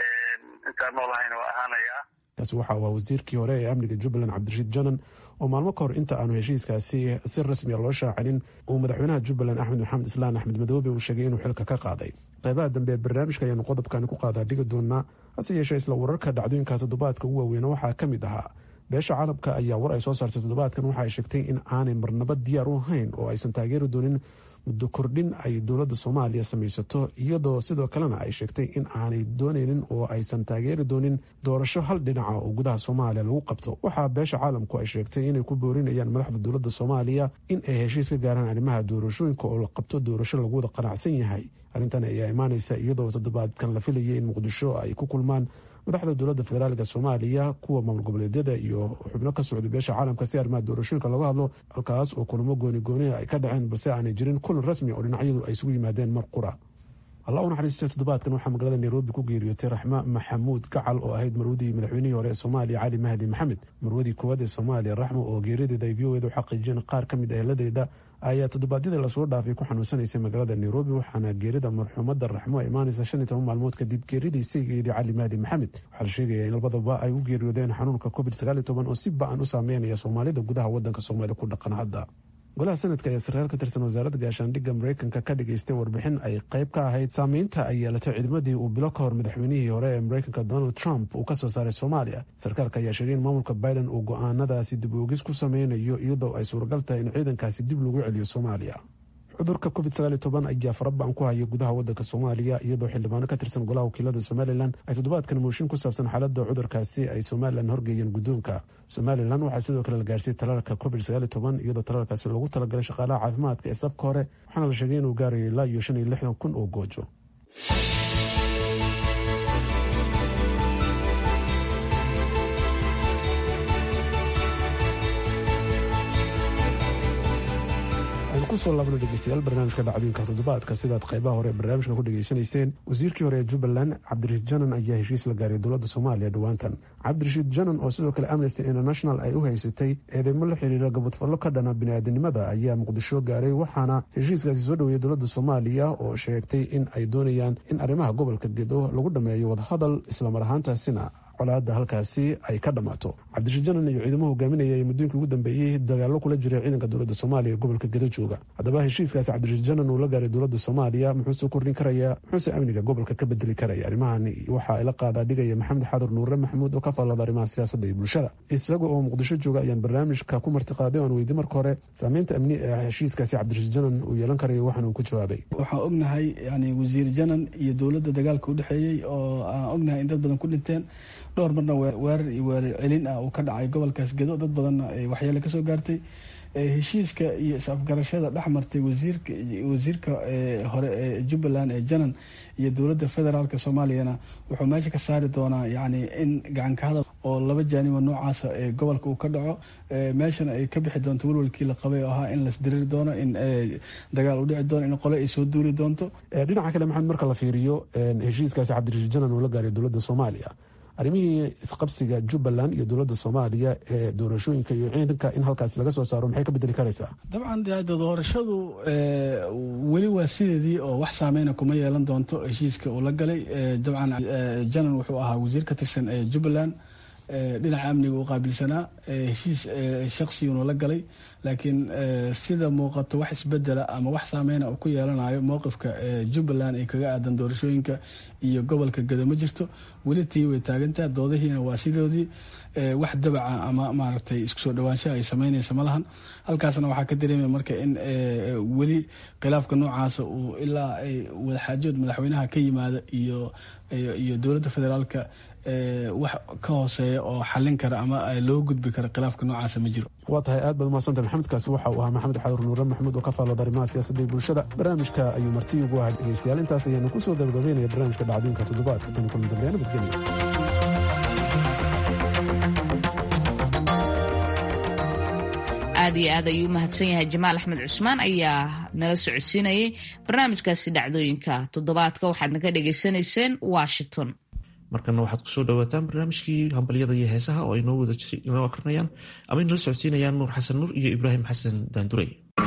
intaan noolahayna waa ahaanayaa kaasi waxa uu wasiirkii hore ee amniga jubbaland cabdirashiid janan oo maalmo ka hor inta aanu heshiiskaasi si rasmiya loo shaacinin uu madaxweynaha jubbaland axmed maxamed islaan axmed madoobe uu sheegay inuu xilka ka qaaday qaybaha dambe ee barnaamijka ayaanu qodobkani ku qaadaa dhigi doonaa hase yeeshee isla wararka dhacdooyinka toddobaadka ugu waaweyna waxaa ka mid ahaa beesha caalamka ayaa war ay soo saartay toddobaadkan waxa ay sheegtay in aanay marnaba diyaar u ahayn oo aysan taageeri doonin muddo kordhin ay dowladda soomaaliya samaysato iyadoo sidoo kalena ay sheegtay in aanay dooneynin oo aysan taageeri doonin doorasho hal dhinaca oo gudaha soomaaliya lagu qabto waxaa beesha caalamku ay sheegtay inay ku boorinayaan madaxda dowladda soomaaliya in ay heshiis ka gaaraan arrimaha doorashooyinka oo la qabto doorasho lagu wada qanacsan yahay arrintan ayaa imaaneysa iyadoo toddobaadkan la filayay in muqdisho ay ku kulmaan madaxda dowladda federaalka soomaaliya kuwa maamul goboleedyada iyo xubno ka socday beesha caalamka si arrimaha doorashooyinka looga hadlo halkaas oo kulamo gooni gooniha ay ka dhaceen balse aanay jirin kulan rasmi oo dhinacyadu ay isugu yimaadeen mar qura allah u naxariistay toddobaadkan waxaa magaalada nairobi ku geeriyootay raxma maxamuud gacal oo ahayd marwadii madaxweynihii hore ee soomaaliya cali mahdi maxamed marwadii koowaad ee soomaaliya raxmo oo geerideeda ay v o eda u xaqiijiyeen qaar ka mid aheladeeda ayaa toddobaadyadii lasoo dhaafay ku xanuunsanaysay magaalada nairobi waxaana geerida marxuumadda raxmo ay imaanaysa shan iyo toban maalmood kadib geeridii saygeedii cali mahdi maxamed waxaa la sheegaya in labadaba ay u geeriyoodeen xanuunka covid sagaal iyo toban oo si ba-an u saameynaya soomaalida gudaha wadanka soomaaliya ku dhaqan hadda golaha sanadka ayaa sarkaal ka tirsan wasaaradda gaashaandhigga mareykanka ka dhageystay warbixin ay qayb ka ahayd saameynta ay yeelatay ciidamadii uu bilo ka hor madaxweynihii hore ee mareykanka donald trump uu ka soo saaray soomaaliya sarkaalka ayaa sheegay in maamulka biden uu go-aanadaasi dib oogis ku sameynayo iyadoo ay suuragal tahay in ciidankaasi dib lagu celiyo soomaaliya cudurka covid sagaal iyo toban ayaa farabaan ku haya gudaha wadanka soomaaliya iyadoo xildhibaano ka tirsan golaha wakiilada somalilan ay toddobaadkan mooshin ku saabsan xaalada cudurkaasi ay somalilan horgeeyeen guddoonka somalilan waxaa sidoo kale la gaarsiiyey talaalka covid sagaal iyo toban iyadoo talaalkaasi loogu talagalay shaqaalaha caafimaadka ee safka hore waxaana la sheegay inuu gaarayo ilaa iyo shan iyo lixdan kun oo goojo kusoo laabno dhegeystayaal barnaamijka dhacdooyinka toddobaadka sidaad qaybaha hore ee barnaamijka ku dhegeysanayseen wasiirkii hore ee jubbaland cabdirashiid janan ayaa heshiis la gaaray dowladda soomaaliya dhowaantan cabdirashiid janan oo sidoo kale amnesty international ay u haysatay eedeymo la xiriira gabadfallo ka dhana biniaadanimada ayaa muqdisho gaaray waxaana heshiiskaasi soo dhoweeyay dowladda soomaaliya oo sheegtay in ay doonayaan in arrimaha gobolka gedo lagu dhameeyo wadahadal islamar ahaantaasina colaada halkaasi ay ka dhammaato cabdirashiid janan iyo ciidamo hogaaminaya ee muddooyinkii ugu dambeeyey dagaallo kula jiray ciidanka dowladda soomaaliya ee gobolka gedo jooga haddaba heshiiskaasi cabdirashiid janan uu la gaaray dowladda soomaaliya muxuu soo kordhin karayaa muxuuse amniga gobolka ka bedeli karaya arrimahan waxa ay la qaadaa dhigaya maxamed xadur nuure maxamuud oo ka faallada arrimaha siyaasadda iyo bulshada isaga oo muqdisho jooga ayaan barnaamijka ku martiqaaday oan weydiy marka hore saameynta amni ee heshiiskaasi cabdirashiid janan uu yeelan karayo waxaan uu ku jawaabay waxaan ognahay yani wasiir janan iyo dowladda dagaalka udhexeeyey oo aan ognahay in dad badan ku dhinteen dhowr marna weerar iyo weerar celin ah uu ka dhacay gobolkaas gedo dad badanna waxyeele kasoo gaartay heshiiska iyo is-afgarashada dhex martay wasiirka wasiirka hore ee jubbaland ee janan iyo dowladda federaalk soomaaliyana wuxuu meesha ka saari doonaa yani in gacanka hadal oo laba jaanibo noocaasa ee gobolka uu ka dhaco meeshana ay ka bixi doonto welwalkii la qabay oo ahaa in lasdiriri doono in dagaal u dhici doono in qole ay soo duuli doonto dhinaca kale maxamed marka la fiiriyo heshiiskaasi cabdirashiid janan uu la gaaray dowladda soomaaliya arrimihii isqabsiga jubbaland iyo dowladda soomaaliya ee doorashooyinka iyo ciidanka in halkaasi laga soo saaro maxay ka bedeli karaysaa dabcan doorashadu weli waa sideedii oo wax saameyna kuma yeelan doonto heshiiska uu la galay dabcan janan wuxuu ahaa wasiir ka tirsan ee jubbaland dhinaca amniga u qaabilsanaa heshiis shaqsiguna la galay laakiin sida muuqato wax isbedela ama wax saameyna uu ku yeelanayo mowqifka jubbaland ee kaga aadan doorashooyinka iyo gobolka gedo ma jirto weli tii way taagantaha doodahiina waa sidoodii wax dabaca ama maaragtay isku soo dhawaanshaha ay sameynaysa ma lahan halkaasna waxaa ka dareemaya marka in weli khilaafka noocaasa uu ilaa ay wadaxaajood madaxweynaha ka yimaada iyo iyo dowladda federaalka wax ka hooseeya oo xalin kara ama loo gudbi kara khilaafka noocaasa ma jiro waa tahay aad baad umahadsantah maxamedkaasi waxa uu ahaa maxamed xadur nuure maxamuud oo ka faallooda arrimaha siyaasadda iyo bulshada barnaamijka ayuu marti ugu ahaa dhegeystayaal intaas ayaanu ku soo gabagabeynaya barnaamijka dhacdooyinka toddobaadka tani kulan dambeya nabadgelya aad iyo aad ayuu u mahadsan yahay jamaal axmed cusmaan ayaa nala socodsiinayay barnaamijkaasi dhacdooyinka toddobaadka waxaad naga dhagaysanayseen washington markana waxaad kusoo dhawaataan barnaamijkii hambalyada iyo heesaha oo aynoo wada inoo akrinayaan ama inala socodsiinayaan nuur xasan nuur iyo ibraahim xasan daandurey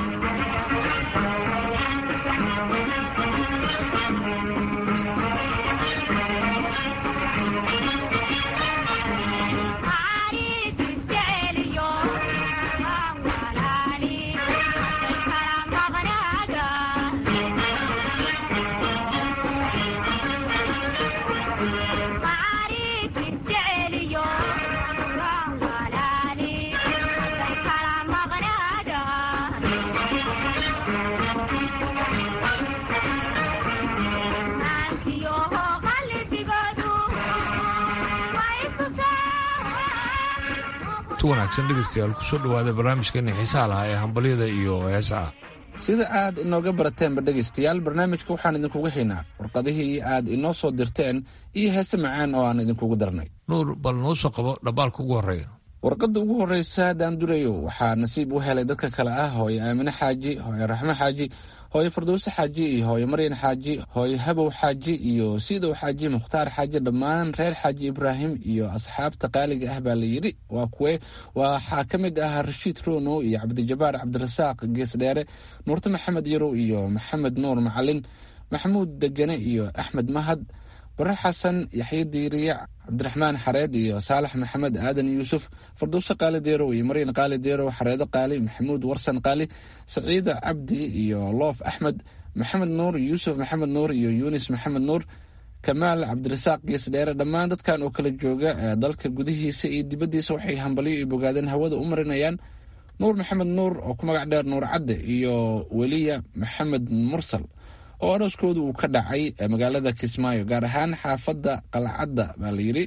wanaagsan dhegeystayaal kusoo dhawaada barnaamijkeeni xiisaha lahaa ee hambalyada iyo heesaha sida aad inooga barateenba dhegaystayaal barnaamijka waxaan idinkuga haynaa warqadihii aad inoo soo dirteen iyo heese macaan oo aan idinkugu darnay nuur bal noo soo qabo dhambaalka ugu horreeya warqadda ugu horreysa daandurayo waxaa nasiib u helay dadka kale ah hooye aamine xaaji hooye raxmo xaaji hooye fardowse xaaji iyo hooye maryan xaaji hooye habow xaaji iyo siidow xaaji mukhtaar xaaji dhammaan reer xaaji ibraahim iyo asxaabta qaaliga ah baa la yidhi waa kuwe waxaa ka mid ah rashiid rono iyo cabdijabaar cabdirasaaq geesdheere nuurte maxamed yarow iyo maxamed nuur macalin maxamuud degane iyo axmed mahad bare xasan yaxye diiriye cabdiraxmaan xareed iyo saalax maxamed aadan yuusuf fardowse qaali deerow iyo maryan qaali deerow xareedo qaali maxamuud warsan qaali saciida cabdi iyo loof axmed maxamed nuur yuusuf maxamed nuur iyo yunis maxamed nuur kamaal cabdirasaaq geesdheere dhammaan dadkan oo kala jooga dalka gudihiisa iyo dibaddiisa waxay hambalyo iyo bogaadeen hawada u marinayaan nuur maxamed nuur oo ku magac dheer nuur cadde iyo weliya maxamed mursal oo arooskooda uu ka dhacay magaalada kismaayo gaar ahaan xaafadda qalcadda baa la yidhi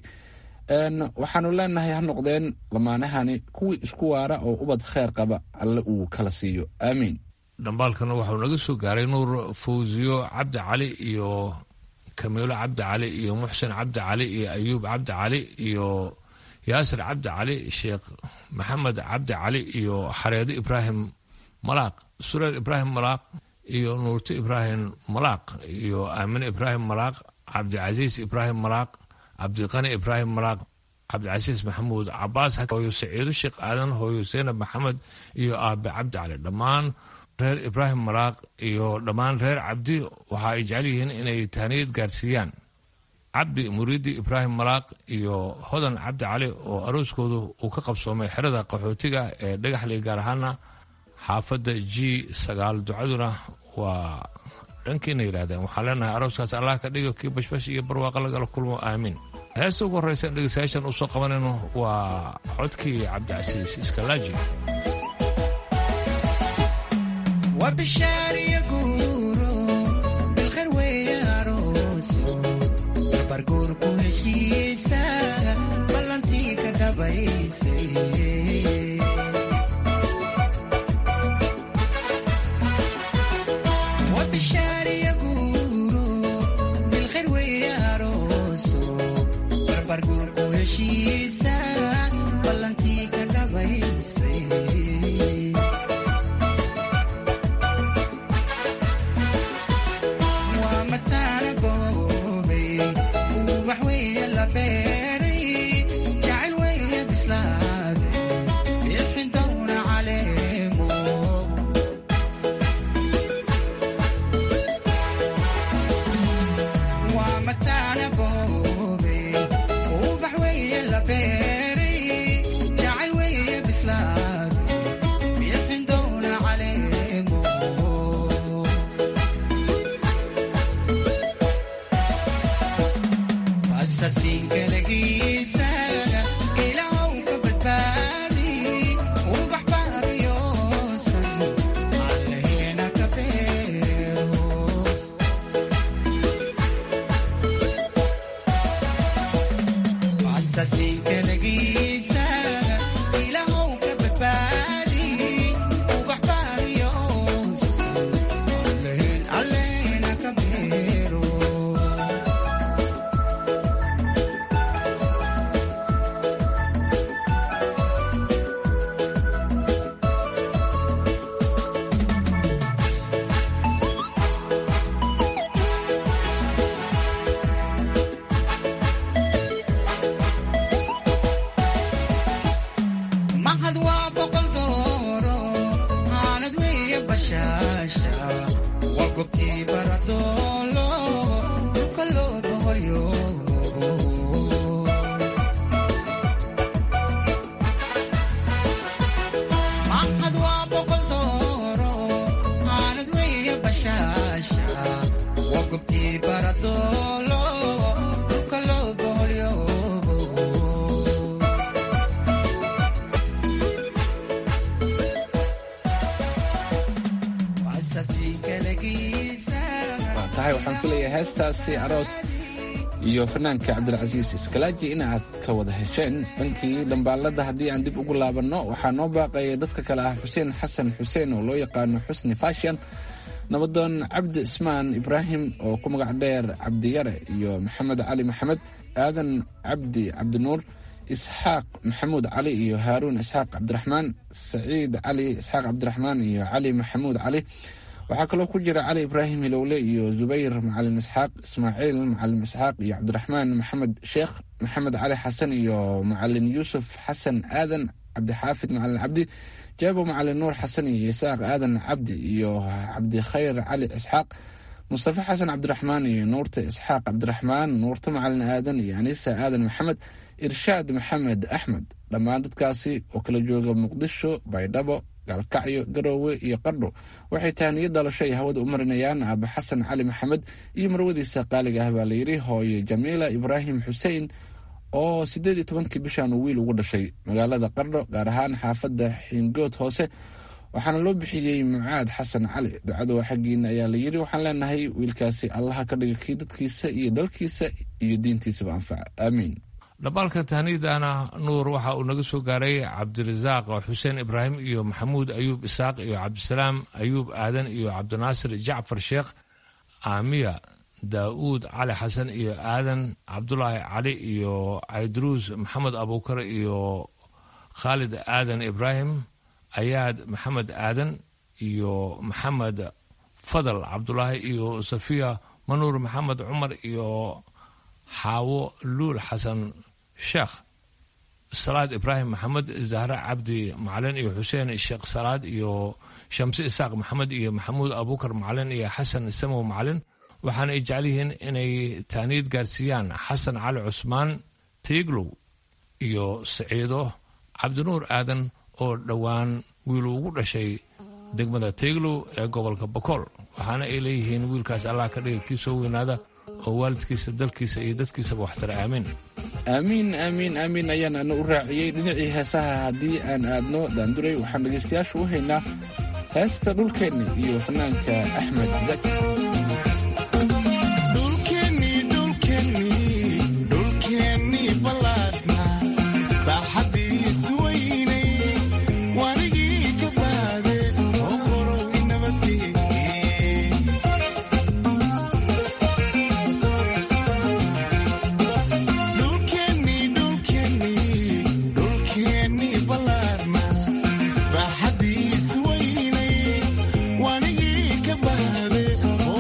waxaanu leenahay ha noqdeen lamaanahani kuwii isku waara oo ubad kheyr qaba alle uu kala siiyo aamiin dhambaalkana waxau naga soo gaaray nuur fawsiyo cabdi cali iyo kamiilo cabdi cali iyo muxsen cabdi cali iyo ayuub cabdi cali iyo yaasir cabdi cali sheekh maxamed cabdi cali iyo xareedo ibraahim malaaq sureer ibraahim malaaq iyo nuurto ibraahim malaaq iyo aamine ibraahim malaaq cabdicasiis ibraahim malaaq cabdiqani ibraahim malaaq cabdicasiis maxamuud cabaas hooyo saciido sheekh aadan hooyo seenab maxamed iyo aabe cabdi cali dhammaan reer ibraahim malaaq iyo dhammaan reer cabdi waxa ay jecel yihiin inay tahniyad gaarsiiyaan cabdi muriidi ibraahim malaaq iyo hodan cabdi cali oo arooskoodu uu ka qabsoomay xerada qaxootiga ee dhagaxley gaar ahaana xaafadda g sagaal ducaduna waa dhankiina yidhahdeen waxaa leenahay arooskaas allah ka dhigo kii bashbash iyo barwaaqa lagala kulmo aamiin heesta ugu horreysa dhegeystayaashan uu soo qabanayno waa codkii cabdicasiis iskalaaji barguurku heshiisa ballantii ka dhabaysay boqolyo maxad waa boqol dooro maalad weeye bashaasha waa gobtii baradoolo dhulka loo boqolyo waa tahay waxaan filayaa heestaasi aroos iyo fanaanka cabdilcasiis iskalaaji in aad ka wada hesheen dhankii dhambaalada haddii aan dib ugu laabanno waxaa noo baaqaya dadka kale ah xuseen xasan xuseen oo loo yaqaano xusni fashion nabadoon cabdi ismaan ibraahim oo ku magac dheer cabdiyare iyo maxamed cali maxamed aadan cabdi cabdinuur isxaaq maxamuud cali iyo haaruun isxaaq cabdiraxmaan saciid cali isxaaq cabdiraxmaan iyo cali maxamuud cali waxaa kaloo ku jira cali ibraahim hilowle iyo zubayr macalin isxaaq ismaaciil macalin isxaaq iyo cabdiraxmaan maxamed sheekh maxamed cali xasan iyo macalin yuusuf xasan aadan cabdixaafid macalin cabdi jaabo macalin nuur xasan iyo isaaq aadan cabdi iyo cabdikhayr cali isxaaq mustafa xasan cabdiraxmaan iyo nuurta isxaaq cabdiraxmaan nuurta macalin aadan iyo anisa aadan maxamed irshaad maxamed axmed dhammaan dadkaasi oo kala jooga muqdisho baydhabo gaalkacyo garoowe iyo qardho waxay taaniyo dhalasho ay hawada u marinayaan aaba xasan cali maxamed iyo marwadiisa qaaliga ah baa layidhi hooye jamiila ibraahim xuseen oo siddeed iyo tobankii bishan uu wiil ugu dhashay magaalada qardho gaar ahaan xaafadda xiingood hoose waxaana loo bixiyey mucaad xasan cali ducada waa xaggiina ayaa layidhi waxaan leenahay wiilkaasi allaha ka dhiga kii dadkiisa iyo dalkiisa iyo diintiisaba anfaca aamiin dhambaalka tahnidana nuur waxa uu naga soo gaaray cabdirasaaq xuseen ibraahim iyo maxamuud ayuub isaaq iyo cabdisalaam ayuub aadan iyo cabdinaasir jacfar sheekh aamiya daa'uud cali xasan iyo aadan cabdulaahi cali iyo caydaruus maxamed abuukar iyo khaalid aadan ibraahim ayaad maxamed aadan iyo maxamed fadal cabdulaahi iyo safiya manuur maxamed cumar iyo xaawo luul xasan sheekh salaad ibraahim maxamed zahre cabdi macalin iyo xuseen sheekh salaad iyo shamse isaaq maxamed iyo maxamuud abuukar macalin iyo xasan samow macalin waxaana ay jecel yihiin inay taaniid gaarsiiyaan xasan cali cusmaan tiiglow iyo saciido cabdinuur aadan oo dhowaan wiilu ugu dhashay degmada tiiglow ee gobolka bakool waxaana ay leeyihiin wiilkaas allah ka dhiga kii soo weynaada oo waalidkiisa dalkiisa iyo dadkiisaba waxtara aamiin aamiin aamiin aamiin ayaan ana u raaciyey dhinacii heesaha haddii aan aadno daanduray waxaan dhegaystayaashu u haynaa heesta dhulkeenna iyo fanaanka axmed zaki wanigii ka bahde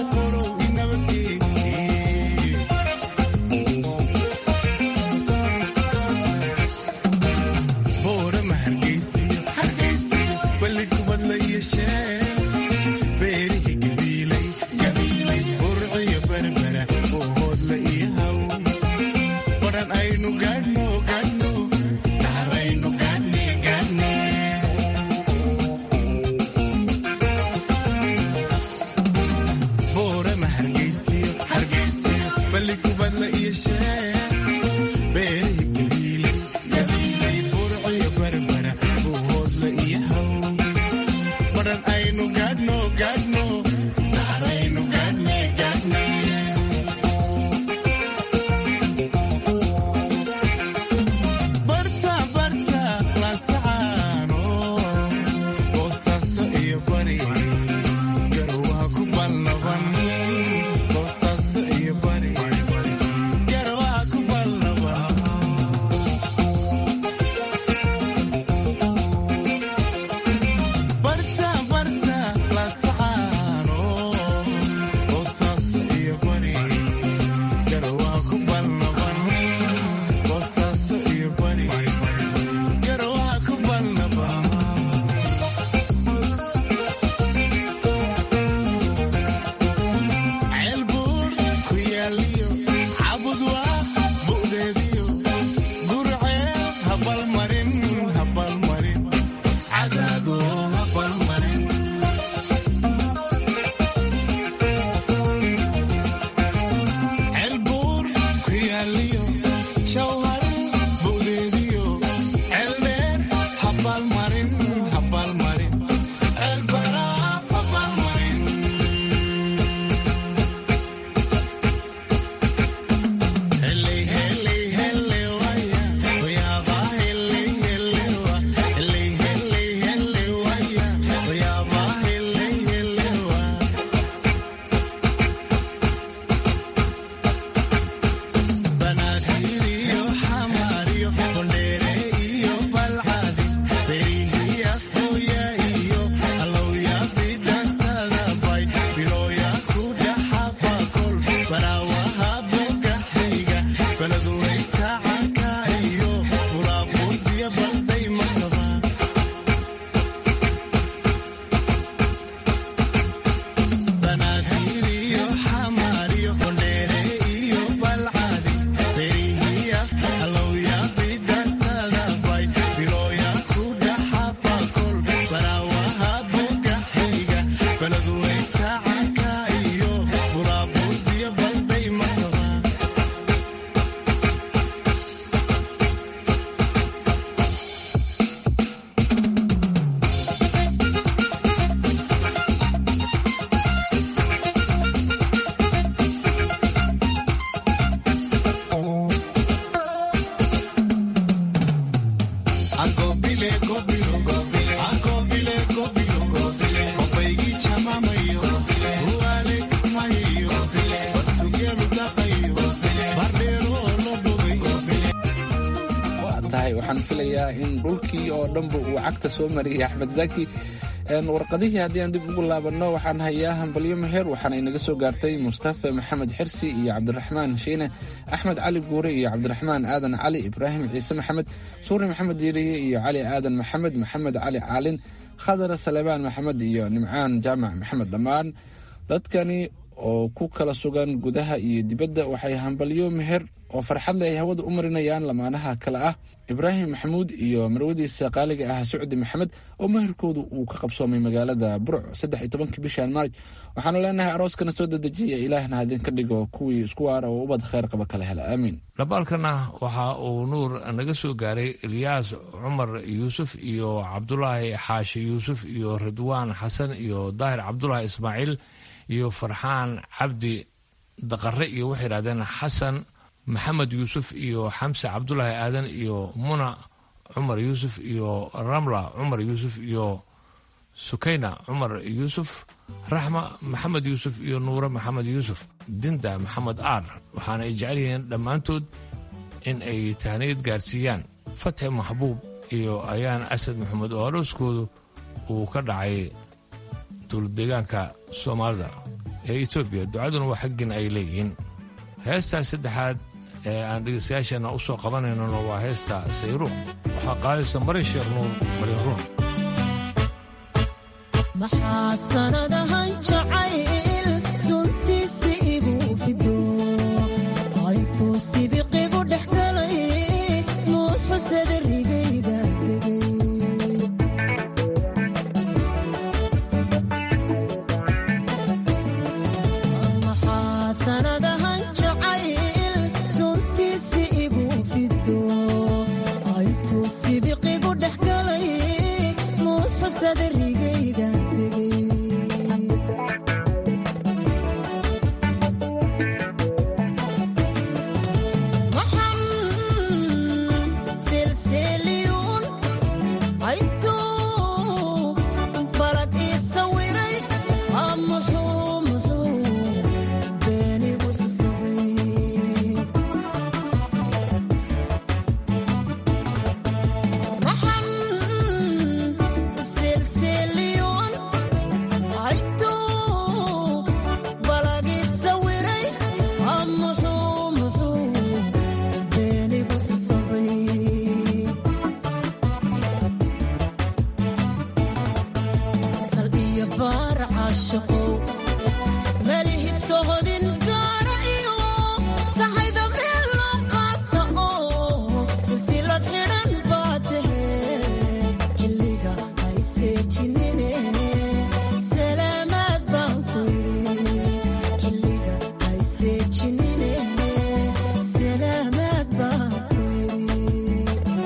waayahay waxaan filayaa in dhulkii oo dhanba uu cagta soo mariyay axmed zaki warqadihii haddii aan dib ugu laabanno waxaan hayaa hambalyo meher waxaana inaga soo gaartay mustafa maxamed xirsi iyo cabdiraxmaan shiine axmed cali guure iyo cabdiraxmaan aadan cali ibraahim ciise maxamed suuri maxamed diiriye iyo cali aadan maxamed maxamed cali caalin khadar salebaan maxamed iyo nimcaan jaamac maxamed dhammaan dadkani oo ku kala sugan gudaha iyo dibadda waxay hambalyo meher oo farxad leh ay hawada u marinayaan lamaanaha kale ah ibraahim maxamuud iyo marwadiisa qaaliga ah sucdi maxamed oo meherkoodu uu ka qabsoomay magaalada burco saddex iyo tobankii bishan maarj waxaanu leenahay arooskana soo dedejiya ilaahna hadinka dhigo kuwii isku waara oo ubad kheyr qaba kala hela aamiin dhabaalkana waxa uu nuur naga soo gaaray ilyaas cumar yuusuf iyo cabdulaahi xaashi yuusuf iyo ridwaan xasan iyo daahir cabdulaahi ismaaciil iyo farxaan cabdi daqare iyo waxay yidhahdeen xasan maxamed yuusuf iyo xamse cabdulaahi aadan iyo muna cumar yuusuf iyo ramla cumar yuusuf iyo sukayna cumar yuusuf raxma maxamed yuusuf iyo nuure maxamed yuusuf dinda maxamed aar waxaana ay jecel yihiin dhammaantood in ay tahniyad gaarsiiyaan fatxi maxbuub iyo ayaan asad maxamed oo arooskoodu uu ka dhacay dowladdeegaanka soomaalida ee etoobiya ducaduna waa xaggin ay leeyihiin heestaas saddexaad ee aan dhegaystayaasheenna u soo qabanaynona waa heesta sayruuq waxaa qaadaysa marin sheekh nuur marin ruun maxaa sanadahan jacayl suntiisi igu fido aytuu sibiqigu dhex galay nuuxusada rigayga degay maxaa sanadahan jacayl suntiisi igu fido aytuu sibiqigu dhex galay nuuxusada rigayga degay maxan selseliyuun aytuu balad ii sawiray aa muxuu muxuu beenigu sasabay maxan selseliyuun aytuu balad ii sawiray aa muxuu muxuu beenigu sasabay sal iyo baar caashaqow malihid sohodin gaara iyo sahayda meel loo qaata oo silsilad xidhan baa tahe xilliga ay seejinine salaamaad baan ku yidhi xilliga ay seejinine salaamaad baan ku yidhi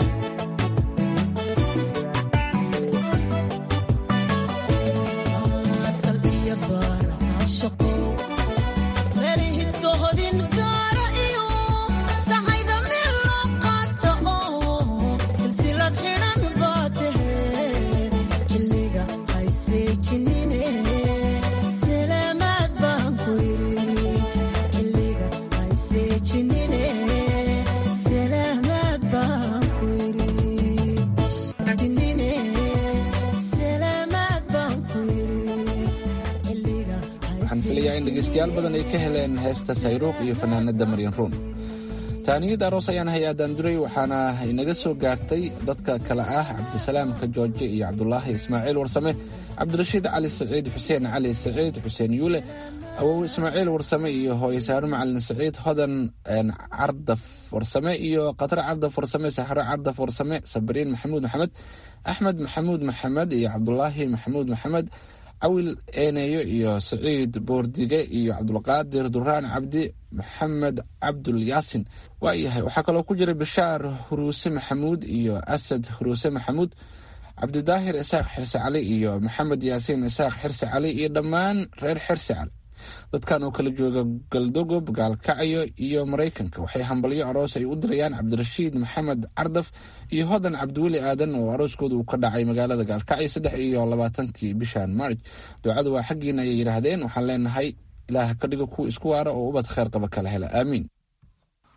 asal iyo baar caashaqo melihid sohodin gaara iyo sahayda meel loo qaata oo silsilad xidhan baa tahe xilliga ay seejinine salaamaad baan ku yidhi xilliga ay seejinine salaamaad baan ku yidhi jinine salaamaad baan ku yidhi xilliga waxaan filayaa in dhegaystayaal badan ay ka heleen heesta sayruuq iyo fanaanada maryan ruun taaniyad aroos ayaan hayaa daanduray waxaana inaga soo gaartay dadka kale ah cabdisalaamka jooje iyo cabdulaahi ismaaciil warsame cabdirashiid cali saciid xuseen cali saciid xuseen yuule awow ismaaciil warsame iyo hooye saaro macalin saciid hodan cardaf warsame iyo qatro cardaf warsame saxro cardaf warsame sabariin maxamuud maxamed axmed maxamuud maxamed iyo cabdulaahi maxamuud maxamed cawil eeneeyo iyo saciid boordige iyo cabdulqaadir duraan cabdi maxamed cabdul yaasin waayahay waxaa kaloo ku jira bishaar huruuse maxamuud iyo asad huruuse maxamuud cabdidaahir isaaq xirse cali iyo maxamed yaasiin isaaq xirse cali iyo dhammaan reer xirse cali dadkan oo kala jooga galdogob gaalkacyo iyo maraykanka waxay hambalyo aroos ay u dirayaan cabdirashiid maxamed cardaf iyo hodan cabdiweli aadan oo arooskooda uu ka dhacay magaalada gaalkacyo saddex iyo labaatankii bishan maarj ducadu waa xaggiina ayay yidhaahdeen waxaan leenahay ilaah ka dhigo kuwa isku waara oo ubad kheyr qaba kala hela aamiin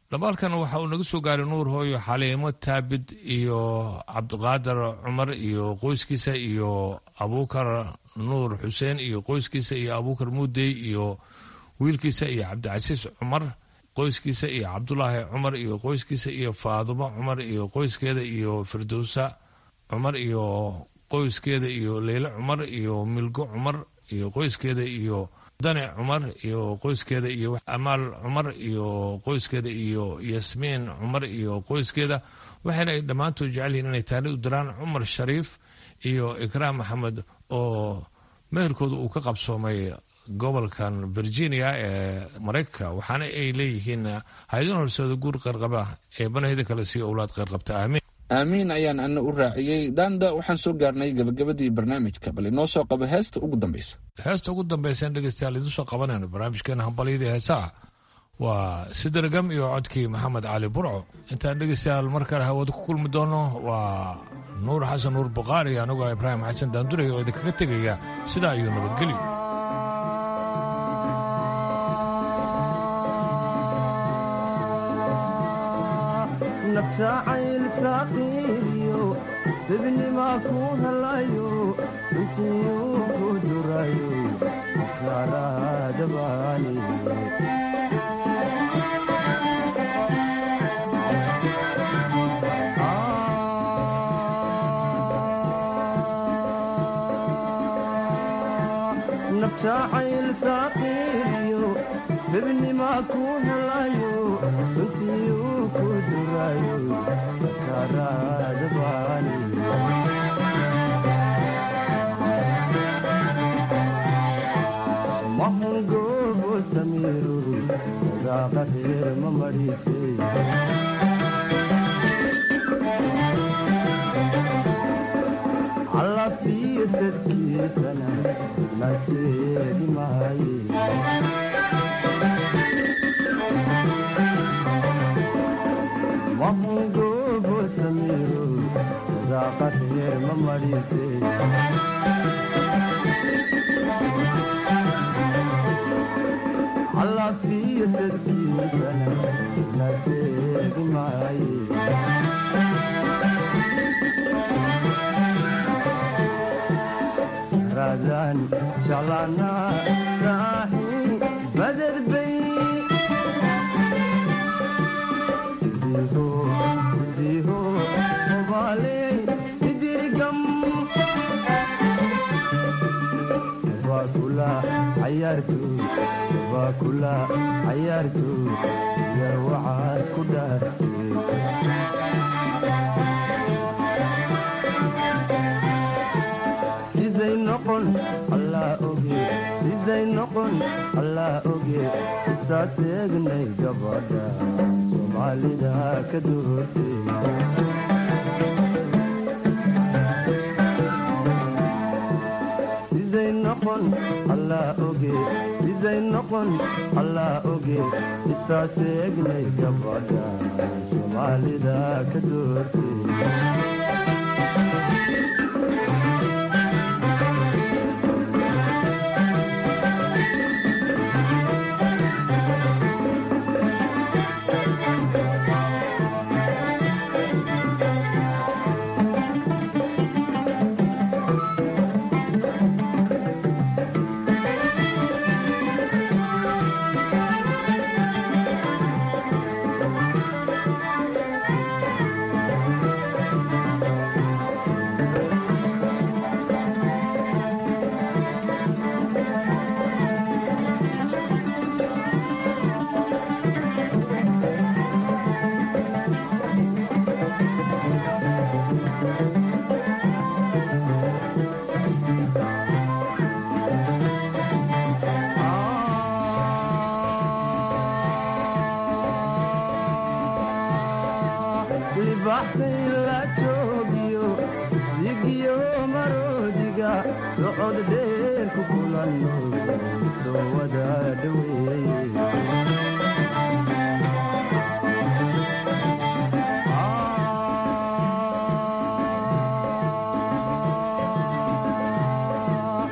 dhabaalkan waxa uu naga soo gaaray nuur hooyo xaliimo taabid iyo cabdiqaadir cumar iyo qoyskiisa iyo abuukar nuur xuseen iyo qoyskiisa iyo abuukar muudey iyo wiilkiisa iyo cabdicasiis cumar qoyskiisa iyo cabdulaahi cumar iyo qoyskiisa iyo faadumo cumar iyo qoyskeeda iyo firdowsa cumar iyo qoyskeeda iyo leyle cumar iyo milgo cumar iyo qoyskeeda iyo dane cumar iyo qoyskeeda iyo amaal cumar iyo qoyskeeda iyo yasmiin cumar iyo qoyskeeda waxayna ay dhammaantood jecel yihiin inay taani u diraan cumar shariif iyo ikraam maxamed oo meherkooda uu ka qabsoomay gobolkan virginia ee maraykanka waxaana ay leeyihiin hay-adin horseeda guur qayrqaba ee banahida kale sii owlaad qayrqabta aamiin aamiin ayaan ana u raaciyey daanda waxaan soo gaarnay gabagabadii barnaamijka bal inoo soo qabo heesta ugu dambeysa heesta ugu dambaysan dhegeystayaal idiin soo qabanayno barnaamijkeena hambalyadii heesaha waa sidargam iyo codkii maxamed cali burco intaan dhegeystayaal mar kale hawada ku kulmi doono waa nuur xasan nuur buqaari anigoo ibraahim xasan daandurey oo idinkaga tegaya sidaa iyo nabadgelyo nafjacaylkaaqiiliyo sibnimaa ku helayo suntiyu ku durayo sakaaraadabaani nafjacayl saaqiiliyo sibnimaa ku helayo suntiyu ku durayo sakaaraadabaani mahungoobo samiiro sadaaqa reer ma madhiisay callafiyo sadkiisana naseedi maaye mahungoobo samiiro sadaaqa reer ma madhiisay callafiyo sadkiisana naseedi maaye saradan jeclaana saaxi badad bay sidiiho sidiiho hobaaley sidirgam sabakula cayaarto sabakula cayaarto siyar waxaad ku dhaartay siday noqon allaa oge siday noqon allaa oge isaas eegnay gabadha soomaalida ka doortay siday noqon allaa oge siday noqon allaa oge isaas eegnay gabadha soomaalida ka doortay libaxsay la joogiyo sigiyo maroodiga socod dheer ku kulanno soo wada dhoweeye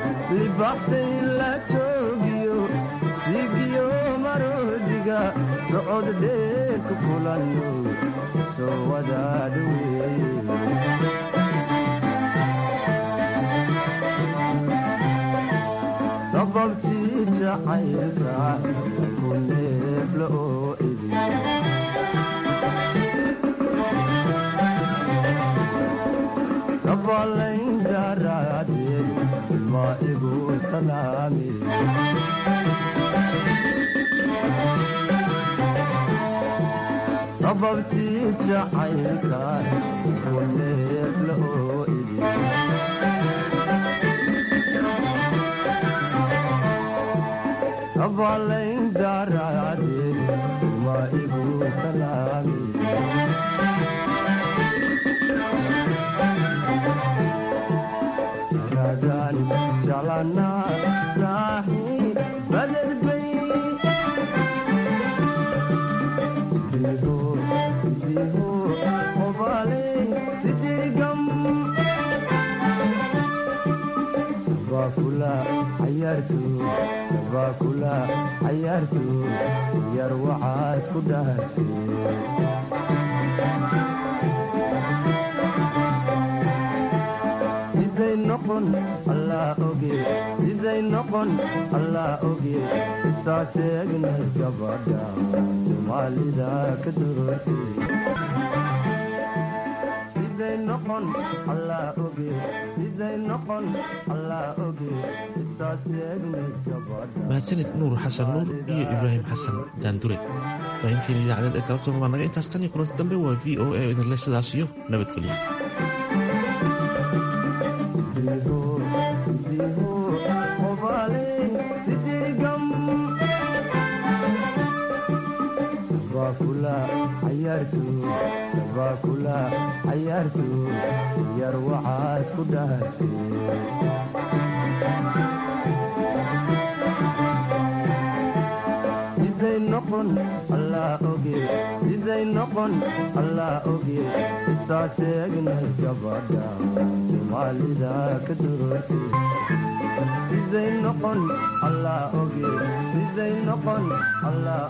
libaxsay la joogiyo sigiyo maroodiga socod dheer ku kulanno soo wadaadhoweeye sababtii jacaylka ku neefla oo idin sabalayn daraadeed ma igu salaami sababtii jacaylka ku neefla oo idin sabalayn daraadeed ma igu salaami ragaan jalanaa saaxiib badedbay sidiiho sidiiho qobaaley sidirgam sabakula cayaarto sabakula cayaarto yar waxaad ku dhaartay siday noqon allaa oge siday noqon allaa oge istaaseegnay gabadha soomaalida ka doortay siday noqon allaa oge siday noqon allaa oge istaaseegnay gabadha mahadsanid nuur xasan nuur iyo ibraahim xasan daandure baahinteena idaacadeed ee galabtoona waa naga intaas tan iyo kulanti dambe waa v o a idinle sidaas iyo nabadgelyo sabakula cayaarto yar waxaad ku dhaartay siday noqon allaa oge siday noqon allaa oge istaaseegnay gabadha soomaalida ka doortay siday noqon allaa oge siday noqon allaa